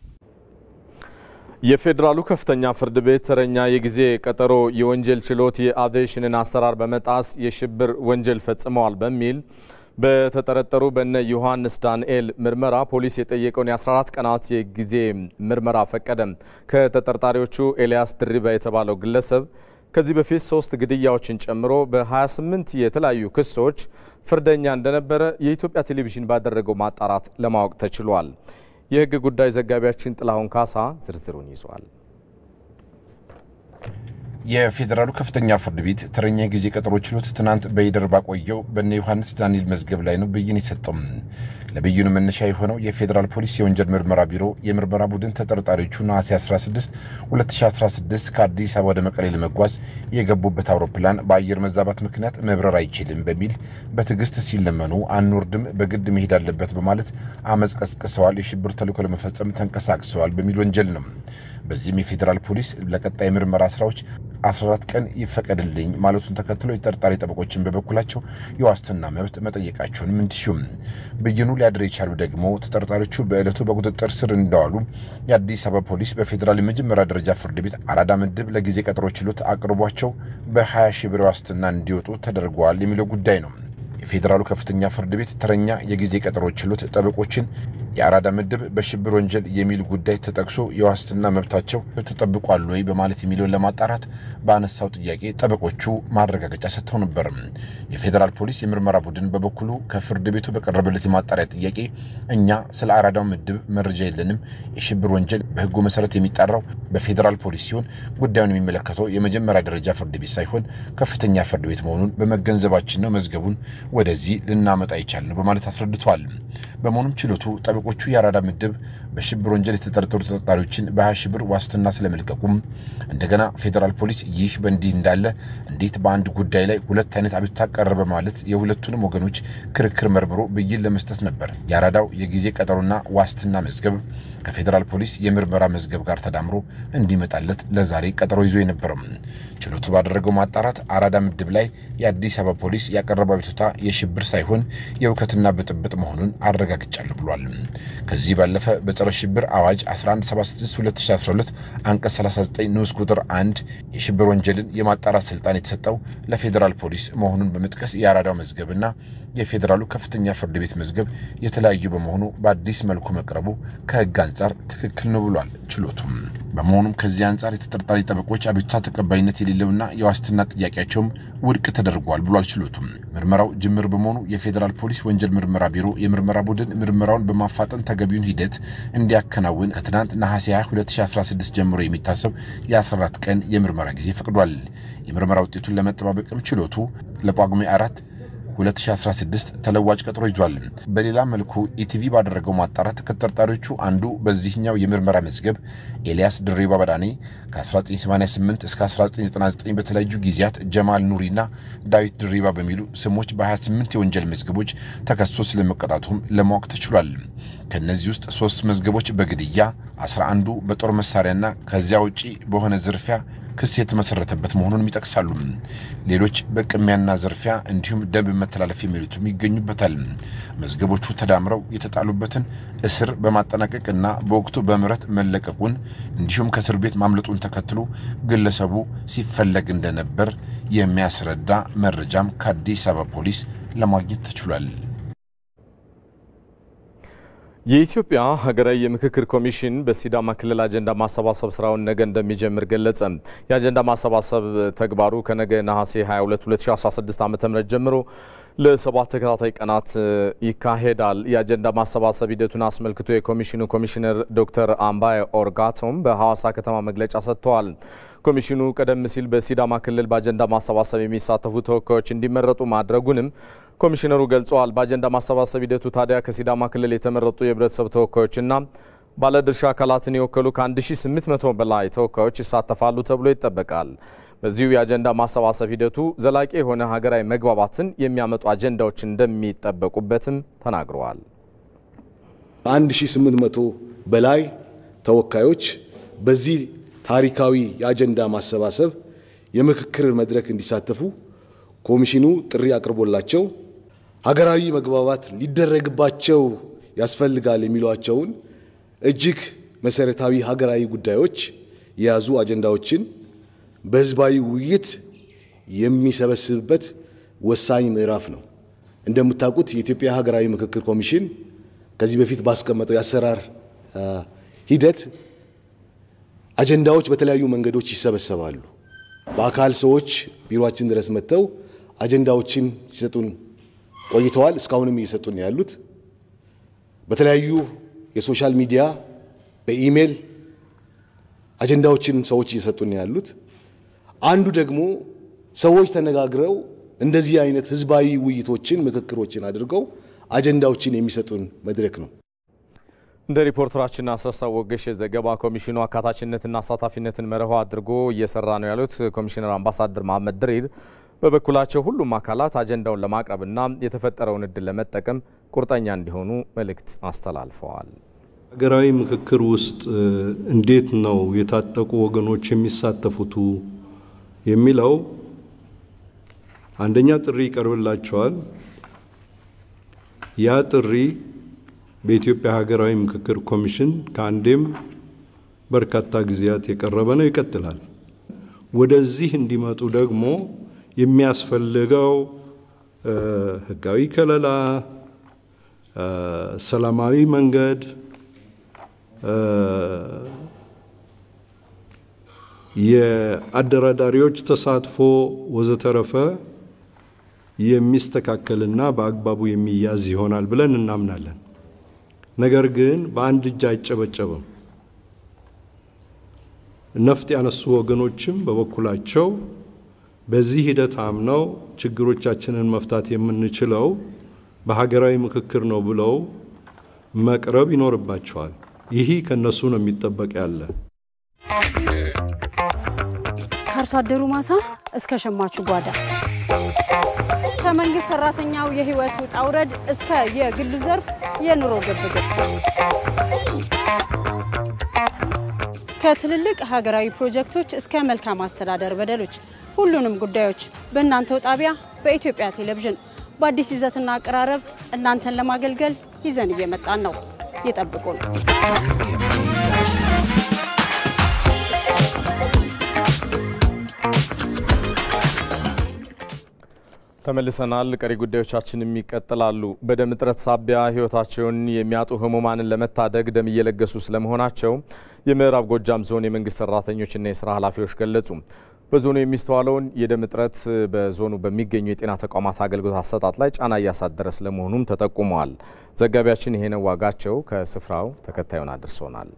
የፌዴራሉ ከፍተኛ ፍርድ ቤት ተረኛ የጊዜ ቀጠሮ የወንጀል ችሎት የአቪዬሽንን አሰራር በመጣስ የሽብር ወንጀል ፈጽመዋል በሚል በተጠረጠሩ በነ ዮሐንስ ዳንኤል ምርመራ ፖሊስ የጠየቀውን የ14 ቀናት የጊዜ ምርመራ ፈቀደ። ከተጠርጣሪዎቹ ኤልያስ ድሪባ የተባለው ግለሰብ ከዚህ በፊት ሶስት ግድያዎችን ጨምሮ በ28 የተለያዩ ክሶች ፍርደኛ እንደነበረ የኢትዮጵያ ቴሌቪዥን ባደረገው ማጣራት ለማወቅ ተችሏል። የሕግ ጉዳይ ዘጋቢያችን ጥላሁን ካሳ ዝርዝሩን ይዟል። የፌዴራሉ ከፍተኛ ፍርድ ቤት ተረኛ ጊዜ ቀጠሮ ችሎት ትናንት በይደር ባቆየው በእነ ዮሐንስ ዳንኤል መዝገብ ላይ ነው ብይን የሰጠው። ለብይኑ መነሻ የሆነው የፌዴራል ፖሊስ የወንጀል ምርመራ ቢሮ የምርመራ ቡድን ተጠርጣሪዎቹ ነሐሴ 16 2016 ከአዲስ አበባ ወደ መቀሌ ለመጓዝ የገቡበት አውሮፕላን በአየር መዛባት ምክንያት መብረር አይችልም በሚል በትዕግስት ሲለመኑ አንወርድም፣ በግድ መሄድ አለበት በማለት አመፅ ቀስቅሰዋል፣ የሽብር ተልዕኮ ለመፈጸም ተንቀሳቅሰዋል በሚል ወንጀል ነው። በዚህም የፌዴራል ፖሊስ ለቀጣይ ምርመራ ስራዎች 14 ቀን ይፈቀድልኝ ማለቱን ተከትሎ የተጠርጣሪ ጠበቆችን በበኩላቸው የዋስትና መብት መጠየቃቸውንም እንዲሁም ብይኑ ሊያድር የቻሉ ደግሞ ተጠርጣሪዎቹ በዕለቱ በቁጥጥር ስር እንደዋሉ የአዲስ አበባ ፖሊስ በፌዴራል የመጀመሪያ ደረጃ ፍርድ ቤት አራዳ ምድብ ለጊዜ ቀጠሮ ችሎት አቅርቧቸው በ20 ሺህ ብር ዋስትና እንዲወጡ ተደርገዋል የሚለው ጉዳይ ነው። የፌዴራሉ ከፍተኛ ፍርድ ቤት ተረኛ የጊዜ ቀጠሮ ችሎት ጠበቆችን የአራዳ ምድብ በሽብር ወንጀል የሚል ጉዳይ ተጠቅሶ የዋስትና መብታቸው ተጠብቋል ወይ በማለት የሚለውን ለማጣራት በአነሳው ጥያቄ ጠበቆቹ ማረጋገጫ ሰጥተው ነበር። የፌዴራል ፖሊስ የምርመራ ቡድን በበኩሉ ከፍርድ ቤቱ በቀረበለት የማጣሪያ ጥያቄ እኛ ስለ አራዳው ምድብ መረጃ የለንም፣ የሽብር ወንጀል በሕጉ መሰረት የሚጣራው በፌዴራል ፖሊስ ሲሆን ጉዳዩን የሚመለከተው የመጀመሪያ ደረጃ ፍርድ ቤት ሳይሆን ከፍተኛ ፍርድ ቤት መሆኑን በመገንዘባችን ነው መዝገቡን ወደዚህ ልናመጣ ይቻል በማለት አስረድተዋል። በመሆኑም ችሎቱ ጠበቆቹ የአራዳ ምድብ በሽብር ወንጀል የተጠረጠሩ ተጠርጣሪዎችን በ20 ሺህ ብር ዋስትና ስለመልቀቁም እንደገና ፌዴራል ፖሊስ ይህ በእንዲህ እንዳለ እንዴት በአንድ ጉዳይ ላይ ሁለት አይነት አቤቱታ ቀረበ ማለት የሁለቱንም ወገኖች ክርክር መርምሮ ብይን ለመስጠት ነበር። የአራዳው የጊዜ ቀጠሮና ዋስትና መዝገብ ከፌዴራል ፖሊስ የምርመራ መዝገብ ጋር ተዳምሮ እንዲመጣለት ለዛሬ ቀጠሮ ይዞ የነበረው ችሎቱ ባደረገው ማጣራት አራዳ ምድብ ላይ የአዲስ አበባ ፖሊስ ያቀረበው አቤቱታ የሽብር ሳይሆን የእውከትና ብጥብጥ መሆኑን አረጋግጫለሁ ብሏል። ከዚህ ባለፈ በጸረ ሽብር አዋጅ 1176/2012 አንቀጽ 39 ንዑስ ቁጥር 1 የሽብር ወንጀልን የማጣራት ስልጣን የተሰጠው ለፌዴራል ፖሊስ መሆኑን በመጥቀስ የአራዳው መዝገብና የፌዴራሉ ከፍተኛ ፍርድ ቤት መዝገብ የተለያዩ በመሆኑ በአዲስ መልኩ መቅረቡ ከሕግ አንጻር ትክክል ነው ብሏል ችሎቱም። በመሆኑም ከዚህ አንጻር የተጠርጣሪ ጠበቆች አቤቱታ ተቀባይነት የሌለውና የዋስትና ጥያቄያቸውም ውድቅ ተደርጓል ብሏል ችሎቱም። ምርመራው ጅምር በመሆኑ የፌዴራል ፖሊስ ወንጀል ምርመራ ቢሮ የምርመራ ቡድን ምርመራውን በማፋጠን ተገቢውን ሂደት እንዲያከናውን ከትናንት ነሐሴ 22 2016 ጀምሮ የሚታሰብ የ14 ቀን የምርመራ ጊዜ ፈቅዷል። የምርመራ ውጤቱን ለመጠባበቅም ችሎቱ ለጳጉሜ አራት 2016 ተለዋጭ ቀጠሮ ይዟል። በሌላ መልኩ ኢቲቪ ባደረገው ማጣራት ከተጠርጣሪዎቹ አንዱ በዚህኛው የምርመራ መዝገብ ኤልያስ ድሬባ በዳኔ ከ1988 እስከ 1999 በተለያዩ ጊዜያት ጀማል ኑሪና ዳዊት ድሬባ በሚሉ ስሞች በ28 የወንጀል መዝገቦች ተከሶ ስለመቀጣቱም ለማወቅ ተችሏል። ከእነዚህ ውስጥ ሶስት መዝገቦች በግድያ፣ 11ዱ በጦር መሳሪያና ከዚያ ውጪ በሆነ ዝርፊያ ክስ የተመሰረተበት መሆኑንም ይጠቅሳሉ። ሌሎች በቅሚያና ዘርፊያ እንዲሁም ደንብ መተላለፍ የሚሉትም ይገኙበታል። መዝገቦቹ ተዳምረው የተጣሉበትን እስር በማጠናቀቅና በወቅቱ በምህረት መለቀቁን እንዲሁም ከእስር ቤት ማምለጡን ተከትሎ ግለሰቡ ሲፈለግ እንደነበር የሚያስረዳ መረጃም ከአዲስ አበባ ፖሊስ ለማግኘት ተችሏል። የኢትዮጵያ ሀገራዊ የምክክር ኮሚሽን በሲዳማ ክልል አጀንዳ ማሰባሰብ ስራውን ነገ እንደሚጀምር ገለጸ። የአጀንዳ ማሰባሰብ ተግባሩ ከነገ ነሐሴ 22 2016 ዓ.ም ጀምሮ ለሰባት ተከታታይ ቀናት ይካሄዳል። የአጀንዳ ማሰባሰብ ሂደቱን አስመልክቶ የኮሚሽኑ ኮሚሽነር ዶክተር አምባይ ኦርጋቶም በሐዋሳ ከተማ መግለጫ ሰጥተዋል። ኮሚሽኑ ቀደም ሲል በሲዳማ ክልል በአጀንዳ ማሰባሰብ የሚሳተፉ ተወካዮች እንዲመረጡ ማድረጉንም ኮሚሽነሩ ገልጸዋል። በአጀንዳ ማሰባሰብ ሂደቱ ታዲያ ከሲዳማ ክልል የተመረጡ የህብረተሰብ ተወካዮችና ባለድርሻ አካላትን የወከሉ ከ1800 በላይ ተወካዮች ይሳተፋሉ ተብሎ ይጠበቃል። በዚሁ የአጀንዳ ማሰባሰብ ሂደቱ ዘላቂ የሆነ ሀገራዊ መግባባትን የሚያመጡ አጀንዳዎች እንደሚጠበቁበትም ተናግረዋል። ከ1800 በላይ ተወካዮች በዚህ ታሪካዊ የአጀንዳ ማሰባሰብ የምክክር መድረክ እንዲሳተፉ ኮሚሽኑ ጥሪ አቅርቦላቸው ሀገራዊ መግባባት ሊደረግባቸው ያስፈልጋል የሚሏቸውን እጅግ መሰረታዊ ሀገራዊ ጉዳዮች የያዙ አጀንዳዎችን በህዝባዊ ውይይት የሚሰበስብበት ወሳኝ ምዕራፍ ነው። እንደምታውቁት የኢትዮጵያ ሀገራዊ ምክክር ኮሚሽን ከዚህ በፊት ባስቀመጠው የአሰራር ሂደት አጀንዳዎች በተለያዩ መንገዶች ይሰበሰባሉ። በአካል ሰዎች ቢሮአችን ድረስ መጥተው አጀንዳዎችን ሲሰጡን ቆይተዋል። እስካሁንም እየሰጡን ያሉት በተለያዩ የሶሻል ሚዲያ በኢሜል አጀንዳዎችን ሰዎች እየሰጡን ያሉት አንዱ ደግሞ ሰዎች ተነጋግረው እንደዚህ አይነት ህዝባዊ ውይይቶችን፣ ምክክሮችን አድርገው አጀንዳዎችን የሚሰጡን መድረክ ነው። እንደ ሪፖርተራችን አስረሳ ወገሽ ዘገባ ኮሚሽኑ አካታችነትና አሳታፊነትን መርሆ አድርጎ እየሰራ ነው ያሉት ኮሚሽነር አምባሳደር መሐመድ ድሪር በበኩላቸው ሁሉም አካላት አጀንዳውን ለማቅረብና የተፈጠረውን እድል ለመጠቀም ቁርጠኛ እንዲሆኑ መልእክት አስተላልፈዋል። ሀገራዊ ምክክር ውስጥ እንዴት ነው የታጠቁ ወገኖች የሚሳተፉቱ የሚለው አንደኛ ጥሪ ይቀርብላቸዋል። ያ ጥሪ በኢትዮጵያ ሀገራዊ ምክክር ኮሚሽን ከአንዴም በርካታ ጊዜያት የቀረበ ነው፣ ይቀጥላል። ወደዚህ እንዲመጡ ደግሞ የሚያስፈልገው ህጋዊ ከለላ፣ ሰላማዊ መንገድ የአደራዳሪዎች ተሳትፎ ወዘተረፈ የሚስተካከልና በአግባቡ የሚያዝ ይሆናል ብለን እናምናለን። ነገር ግን በአንድ እጅ አይጨበጨብም። ነፍጥ ያነሱ ወገኖችም በበኩላቸው በዚህ ሂደት አምነው ችግሮቻችንን መፍታት የምንችለው በሀገራዊ ምክክር ነው ብለው መቅረብ ይኖርባቸዋል። ይህ ከነሱ ነው የሚጠበቅ ያለ ከአርሶ አደሩ ማሳ እስከ ሸማቹ ጓዳ ከመንግስት ሰራተኛው የህይወት ውጣ ውረድ እስከ የግሉ ዘርፍ የኑሮ ግብግብ ከትልልቅ ሀገራዊ ፕሮጀክቶች እስከ መልካም አስተዳደር በደሎች ሁሉንም ጉዳዮች በእናንተው ጣቢያ በኢትዮጵያ ቴሌቪዥን በአዲስ ይዘትና አቀራረብ እናንተን ለማገልገል ይዘን እየመጣን ነው። ይጠብቁን። ተመልሰናል። ቀሪ ጉዳዮቻችንም ይቀጥላሉ። በደም እጥረት ሳቢያ ህይወታቸውን የሚያጡ ህሙማንን ለመታደግ ደም እየለገሱ ስለመሆናቸው የምዕራብ ጎጃም ዞን የመንግስት ሰራተኞችና የስራ ኃላፊዎች ገለጹ። በዞኑ የሚስተዋለውን የደም እጥረት በዞኑ በሚገኙ የጤና ተቋማት አገልግሎት አሰጣጥ ላይ ጫና እያሳደረ ስለመሆኑም ተጠቁመዋል። ዘጋቢያችን ይሄነው ዋጋቸው ከስፍራው ተከታዩን አድርሶናል።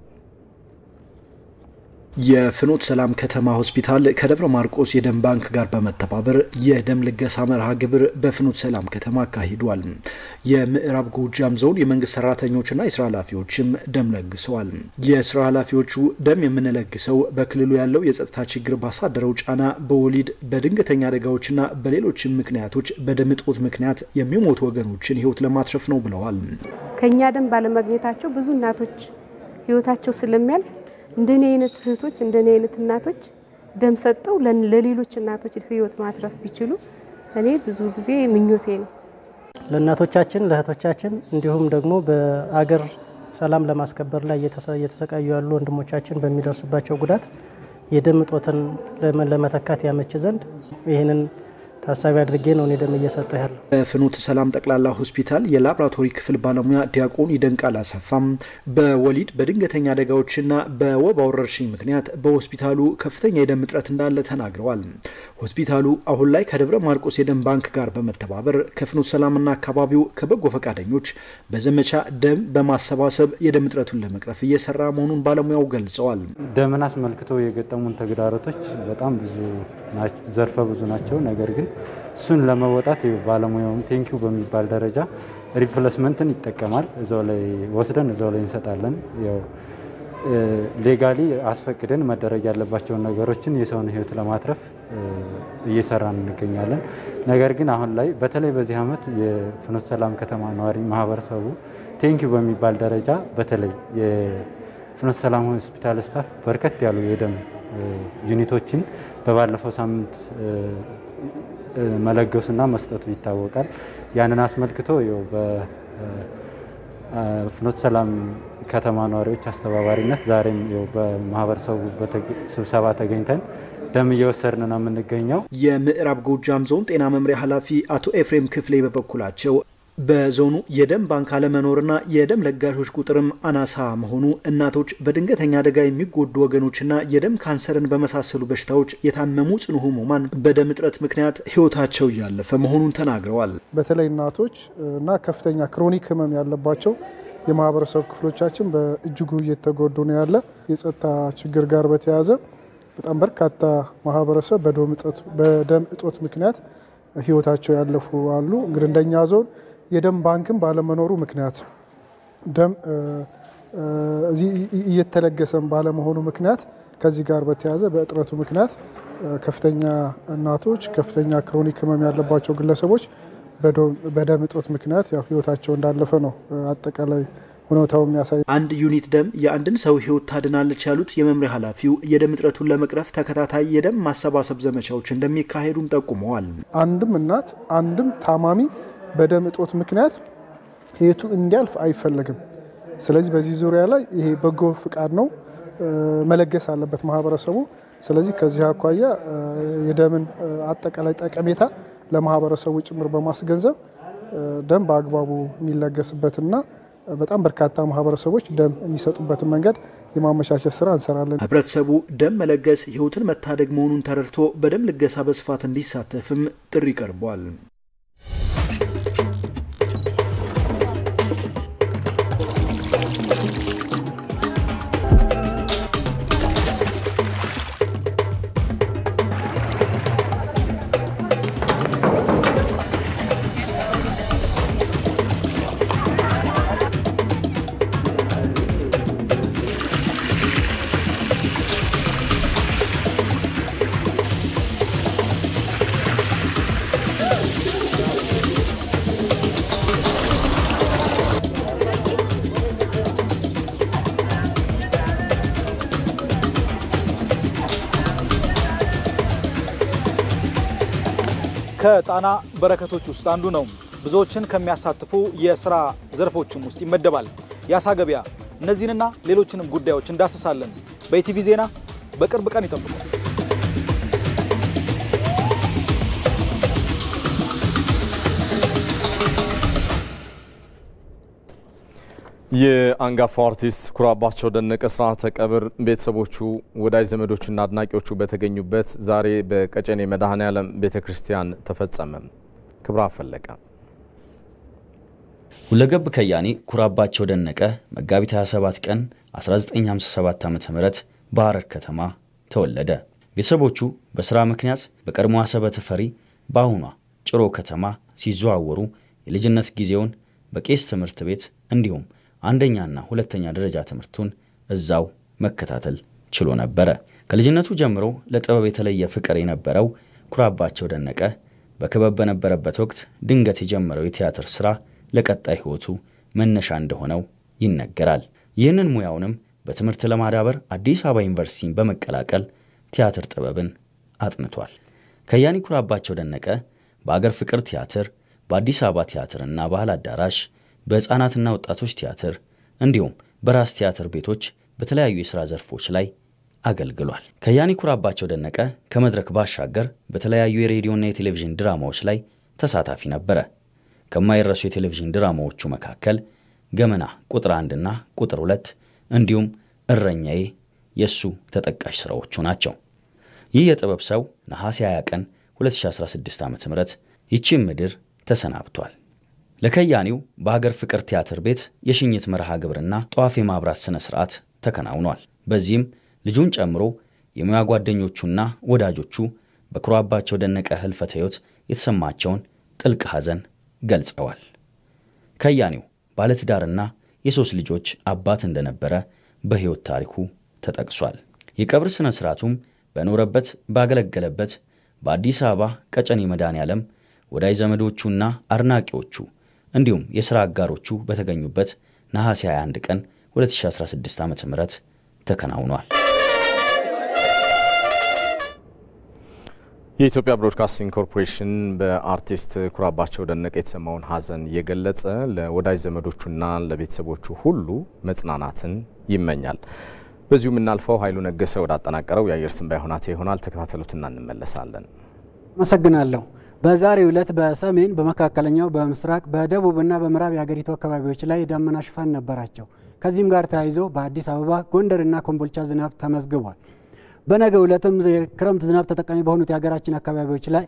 የፍኖት ሰላም ከተማ ሆስፒታል ከደብረ ማርቆስ የደም ባንክ ጋር በመተባበር የደም ልገሳ መርሃ ግብር በፍኖት ሰላም ከተማ አካሂዷል። የምዕራብ ጎጃም ዞን የመንግስት ሰራተኞችና የስራ ኃላፊዎችም ደም ለግሰዋል። የስራ ኃላፊዎቹ ደም የምንለግሰው በክልሉ ያለው የጸጥታ ችግር ባሳደረው ጫና፣ በወሊድ በድንገተኛ አደጋዎችና በሌሎችም ምክንያቶች በደም እጦት ምክንያት የሚሞቱ ወገኖችን ህይወት ለማትረፍ ነው ብለዋል። ከእኛ ደም ባለማግኘታቸው ብዙ እናቶች ህይወታቸው ስለሚያልፍ እንደኔ አይነት እህቶች እንደኔ አይነት እናቶች ደም ሰጠው ለሌሎች እናቶች ህይወት ማትረፍ ቢችሉ እኔ ብዙ ጊዜ ምኞቴ ነው። ለእናቶቻችን ለእህቶቻችን፣ እንዲሁም ደግሞ በአገር ሰላም ለማስከበር ላይ እየተሰቃዩ ያሉ ወንድሞቻችን በሚደርስባቸው ጉዳት የደም እጦትን ለመተካት ያመች ዘንድ ይህንን ታሳቢ አድርጌ ነው እኔ ደም እየሰጠሁ ያለው። በፍኖተ ሰላም ጠቅላላ ሆስፒታል የላቦራቶሪ ክፍል ባለሙያ ዲያቆን ይደንቃል አሰፋም በወሊድ በድንገተኛ አደጋዎችና በወባ ወረርሽኝ ምክንያት በሆስፒታሉ ከፍተኛ የደም እጥረት እንዳለ ተናግረዋል። ሆስፒታሉ አሁን ላይ ከደብረ ማርቆስ የደም ባንክ ጋር በመተባበር ከፍኖተ ሰላምና አካባቢው ከበጎ ፈቃደኞች በዘመቻ ደም በማሰባሰብ የደም እጥረቱን ለመቅረፍ እየሰራ መሆኑን ባለሙያው ገልጸዋል። ደምን አስመልክቶ የገጠሙን ተግዳሮቶች በጣም ብዙ ዘርፈ ብዙ ናቸው። ነገር ግን እሱን ለመወጣት ባለሙያውም ቴንኪው በሚባል ደረጃ ሪፕሌስመንትን ይጠቀማል። እዛው ላይ ወስደን እዛው ላይ እንሰጣለን። ያው ሌጋሊ አስፈቅደን መደረግ ያለባቸውን ነገሮችን የሰውን ሕይወት ለማትረፍ እየሰራን እንገኛለን። ነገር ግን አሁን ላይ በተለይ በዚህ ዓመት የፍኖተ ሰላም ከተማ ነዋሪ ማህበረሰቡ ቴንኪው በሚባል ደረጃ በተለይ የፍኖተ ሰላም ሆስፒታል ስታፍ በርከት ያሉ የደም ዩኒቶችን በባለፈው ሳምንት መለገሱና መስጠቱ ይታወቃል። ያንን አስመልክቶ በፍኖተ ሰላም ከተማ ነዋሪዎች አስተባባሪነት ዛሬም በማህበረሰቡ ስብሰባ ተገኝተን ደም እየወሰድን ነው የምንገኘው። የምዕራብ ጎጃም ዞን ጤና መምሪያ ኃላፊ አቶ ኤፍሬም ክፍሌ በበኩላቸው በዞኑ የደም ባንክ አለመኖርና የደም ለጋሾች ቁጥርም አናሳ መሆኑ እናቶች በድንገተኛ አደጋ የሚጎዱ ወገኖችና የደም ካንሰርን በመሳሰሉ በሽታዎች የታመሙ ጽኑ ህሙማን በደም እጥረት ምክንያት ህይወታቸው እያለፈ መሆኑን ተናግረዋል። በተለይ እናቶች እና ከፍተኛ ክሮኒክ ህመም ያለባቸው የማህበረሰብ ክፍሎቻችን በእጅጉ እየተጎዱ ነው ያለ የጸጥታ ችግር ጋር በተያያዘ በጣም በርካታ ማህበረሰብ በደም እጦት ምክንያት ህይወታቸው ያለፉ አሉ። እንግዲህ እንደኛ ዞን የደም ባንክም ባለመኖሩ ምክንያት ደም እዚህ እየተለገሰም ባለመሆኑ ምክንያት ከዚህ ጋር በተያያዘ በእጥረቱ ምክንያት ከፍተኛ እናቶች፣ ከፍተኛ ክሮኒክ ህመም ያለባቸው ግለሰቦች በደም እጦት ምክንያት ያው ህይወታቸው እንዳለፈ ነው አጠቃላይ ሁኔታው የሚያሳይ። አንድ ዩኒት ደም የአንድን ሰው ህይወት ታድናለች ያሉት የመምሪያ ኃላፊው የደም እጥረቱን ለመቅረፍ ተከታታይ የደም ማሰባሰብ ዘመቻዎች እንደሚካሄዱም ጠቁመዋል። አንድም እናት አንድም ታማሚ በደም እጦት ምክንያት ህይወቱ እንዲያልፍ አይፈለግም። ስለዚህ በዚህ ዙሪያ ላይ ይሄ በጎ ፍቃድ ነው መለገስ አለበት ማህበረሰቡ። ስለዚህ ከዚህ አኳያ የደምን አጠቃላይ ጠቀሜታ ለማህበረሰቡ ጭምር በማስገንዘብ ደም በአግባቡ የሚለገስበትና በጣም በርካታ ማህበረሰቦች ደም የሚሰጡበትን መንገድ የማመቻቸት ስራ እንሰራለን። ህብረተሰቡ ደም መለገስ ህይወትን መታደግ መሆኑን ተረድቶ በደም ልገሳ በስፋት እንዲሳተፍም ጥሪ ቀርቧል። ከጣና በረከቶች ውስጥ አንዱ ነው። ብዙዎችን ከሚያሳትፉ የስራ ዘርፎችም ውስጥ ይመደባል። የአሳ ገበያ። እነዚህንና ሌሎችንም ጉዳዮች እንዳስሳለን። በኢቲቪ ዜና በቅርብ ቀን ይጠብቁ። የአንጋፋው አርቲስት ኩራባቸው ደነቀ ስርዓተ ቀብር ቤተሰቦቹ፣ ወዳጅ ዘመዶቹና አድናቂዎቹ በተገኙበት ዛሬ በቀጨኔ መድኃኔ ዓለም ቤተ ክርስቲያን ተፈጸመ። ክብራ ፈለቀ ሁለገብ ከያኒ ኩራባቸው ደነቀ መጋቢት 27 ቀን 1957 ዓ ም በሐረር ከተማ ተወለደ። ቤተሰቦቹ በሥራ ምክንያት በቀድሞ አሰበ ተፈሪ በአሁኗ ጭሮ ከተማ ሲዘዋወሩ የልጅነት ጊዜውን በቄስ ትምህርት ቤት እንዲሁም አንደኛና ሁለተኛ ደረጃ ትምህርቱን እዛው መከታተል ችሎ ነበረ። ከልጅነቱ ጀምሮ ለጥበብ የተለየ ፍቅር የነበረው ኩራባቸው ደነቀ በክበብ በነበረበት ወቅት ድንገት የጀመረው የቲያትር ሥራ ለቀጣይ ሕይወቱ መነሻ እንደሆነው ይነገራል። ይህንን ሙያውንም በትምህርት ለማዳበር አዲስ አበባ ዩኒቨርሲቲን በመቀላቀል ቲያትር ጥበብን አጥንቷል። ከያኒ ኩራባቸው ደነቀ በአገር ፍቅር ቲያትር፣ በአዲስ አበባ ቲያትርና ባህል አዳራሽ በሕፃናትና ወጣቶች ቲያትር እንዲሁም በራስ ቲያትር ቤቶች በተለያዩ የሥራ ዘርፎች ላይ አገልግሏል። ከያኒ ኩራባቸው ደነቀ ከመድረክ ባሻገር በተለያዩ የሬዲዮና የቴሌቪዥን ድራማዎች ላይ ተሳታፊ ነበረ። ከማይረሱ የቴሌቪዥን ድራማዎቹ መካከል ገመና ቁጥር አንድና ቁጥር ሁለት እንዲሁም እረኛዬ የእሱ ተጠቃሽ ሥራዎቹ ናቸው። ይህ የጥበብ ሰው ነሐሴ 20 ቀን 2016 ዓ ም ይቺን ምድር ተሰናብቷል። ለከያኒው በሀገር ፍቅር ቲያትር ቤት የሽኝት መርሃ ግብርና ጧፍ የማብራት ሥነ ሥርዓት ተከናውኗል። በዚህም ልጁን ጨምሮ የሙያ ጓደኞቹና ወዳጆቹ በኩራባቸው ደነቀ ህልፈተ ሕይወት የተሰማቸውን ጥልቅ ሐዘን ገልጸዋል። ከያኒው ባለትዳርና የሦስት ልጆች አባት እንደነበረ በሕይወት ታሪኩ ተጠቅሷል። የቀብር ሥነ ሥርዓቱም በኖረበት ባገለገለበት በአዲስ አበባ ቀጨኔ መድኃኔ ዓለም ወዳጅ ዘመዶቹና አድናቂዎቹ እንዲሁም የሥራ አጋሮቹ በተገኙበት ነሐሴ 21 ቀን 2016 ዓ ም ተከናውኗል። የኢትዮጵያ ብሮድካስቲንግ ኮርፖሬሽን በአርቲስት ኩራባቸው ደነቀ የተሰማውን ሐዘን እየገለጸ ለወዳጅ ዘመዶቹና ለቤተሰቦቹ ሁሉ መጽናናትን ይመኛል። በዚሁ የምናልፈው ኃይሉ ነገሰ ወዳጠናቀረው የአየር ትንበያ ሁናቴ ይሆናል። ተከታተሉትና እንመለሳለን። አመሰግናለሁ። በዛሬው ዕለት በሰሜን በመካከለኛው በምስራቅ በደቡብና በምዕራብ የሀገሪቱ አካባቢዎች ላይ የዳመና ሽፋን ነበራቸው። ከዚህም ጋር ተያይዞ በአዲስ አበባ ጎንደርና ኮምቦልቻ ዝናብ ተመዝግቧል። በነገው ዕለትም የክረምት ዝናብ ተጠቃሚ በሆኑት የሀገራችን አካባቢዎች ላይ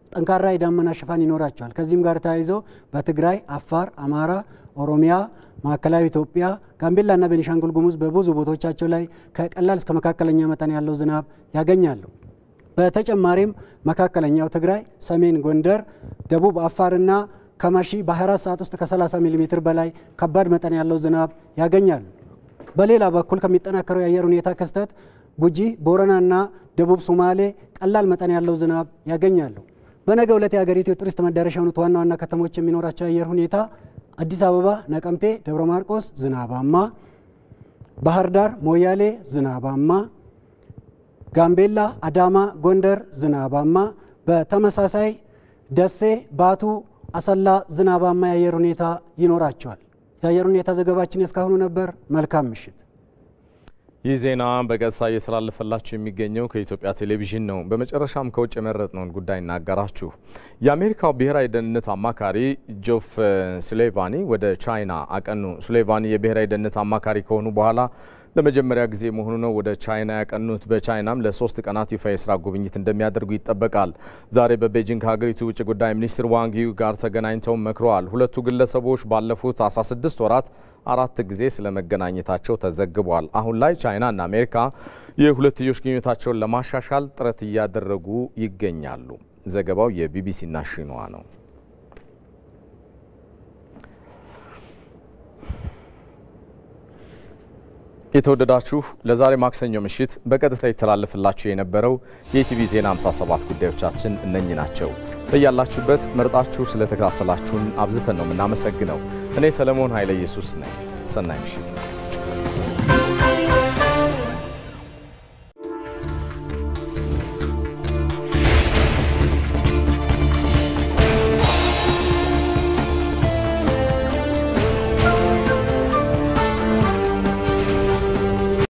ጠንካራ የዳመና ሽፋን ይኖራቸዋል። ከዚህም ጋር ተያይዞ በትግራይ፣ አፋር፣ አማራ፣ ኦሮሚያ፣ ማዕከላዊ ኢትዮጵያ፣ ጋምቤላና ቤኒሻንጉል ጉሙዝ በብዙ ቦታዎቻቸው ላይ ከቀላል እስከ መካከለኛ መጠን ያለው ዝናብ ያገኛሉ። በተጨማሪም መካከለኛው ትግራይ፣ ሰሜን ጎንደር፣ ደቡብ አፋርና ከማሺ በ24 ሰዓት ውስጥ ከ30 ሚሊ ሜትር በላይ ከባድ መጠን ያለው ዝናብ ያገኛሉ። በሌላ በኩል ከሚጠናከረው የአየር ሁኔታ ክስተት ጉጂ፣ ቦረናና ደቡብ ሶማሌ ቀላል መጠን ያለው ዝናብ ያገኛሉ። በነገ ዕለት የሀገሪቱ የቱሪስት መዳረሻ የሆኑት ዋና ዋና ከተሞች የሚኖራቸው የአየር ሁኔታ አዲስ አበባ፣ ነቀምቴ፣ ደብረ ማርቆስ ዝናባማ፣ ባህር ዳር፣ ሞያሌ ዝናባማ፣ ጋምቤላ፣ አዳማ፣ ጎንደር ዝናባማ፣ በተመሳሳይ ደሴ፣ ባቱ፣ አሰላ ዝናባማ የአየር ሁኔታ ይኖራቸዋል። የአየር ሁኔታ ዘገባችን የእስካሁኑ ነበር። መልካም ምሽት። ይህ ዜና በቀጥታ እየተላለፈላችሁ የሚገኘው ከኢትዮጵያ ቴሌቪዥን ነው። በመጨረሻም ከውጭ የመረጥነውን ጉዳይ እናገራችሁ። የአሜሪካው ብሔራዊ ደህንነት አማካሪ ጆፍ ሱሌቫኒ ወደ ቻይና አቀኑ። ሱሌቫኒ የብሔራዊ ደህንነት አማካሪ ከሆኑ በኋላ ለመጀመሪያ ጊዜ መሆኑ ነው ወደ ቻይና ያቀኑት። በቻይናም ለሶስት ቀናት ይፋ የስራ ጉብኝት እንደሚያደርጉ ይጠበቃል። ዛሬ በቤጂንግ ከሀገሪቱ ውጭ ጉዳይ ሚኒስትር ዋንግ ዩ ጋር ተገናኝተው መክረዋል። ሁለቱ ግለሰቦች ባለፉት 16 ወራት አራት ጊዜ ስለ መገናኘታቸው ተዘግቧል። አሁን ላይ ቻይናና አሜሪካ የሁለትዮሽ ግንኙነታቸውን ለማሻሻል ጥረት እያደረጉ ይገኛሉ። ዘገባው የቢቢሲና ሺንዋ ነው። የተወደዳችሁ ለዛሬ ማክሰኞ ምሽት በቀጥታ ይተላለፍላችሁ የነበረው የኢቲቪ ዜና 57 ጉዳዮቻችን እነኚህ ናቸው። በያላችሁበት መርጣችሁ ስለተከታተላችሁን አብዝተን ነው የምናመሰግነው። እኔ ሰለሞን ኃይለ ኢየሱስ ነኝ። ሰናይ ምሽት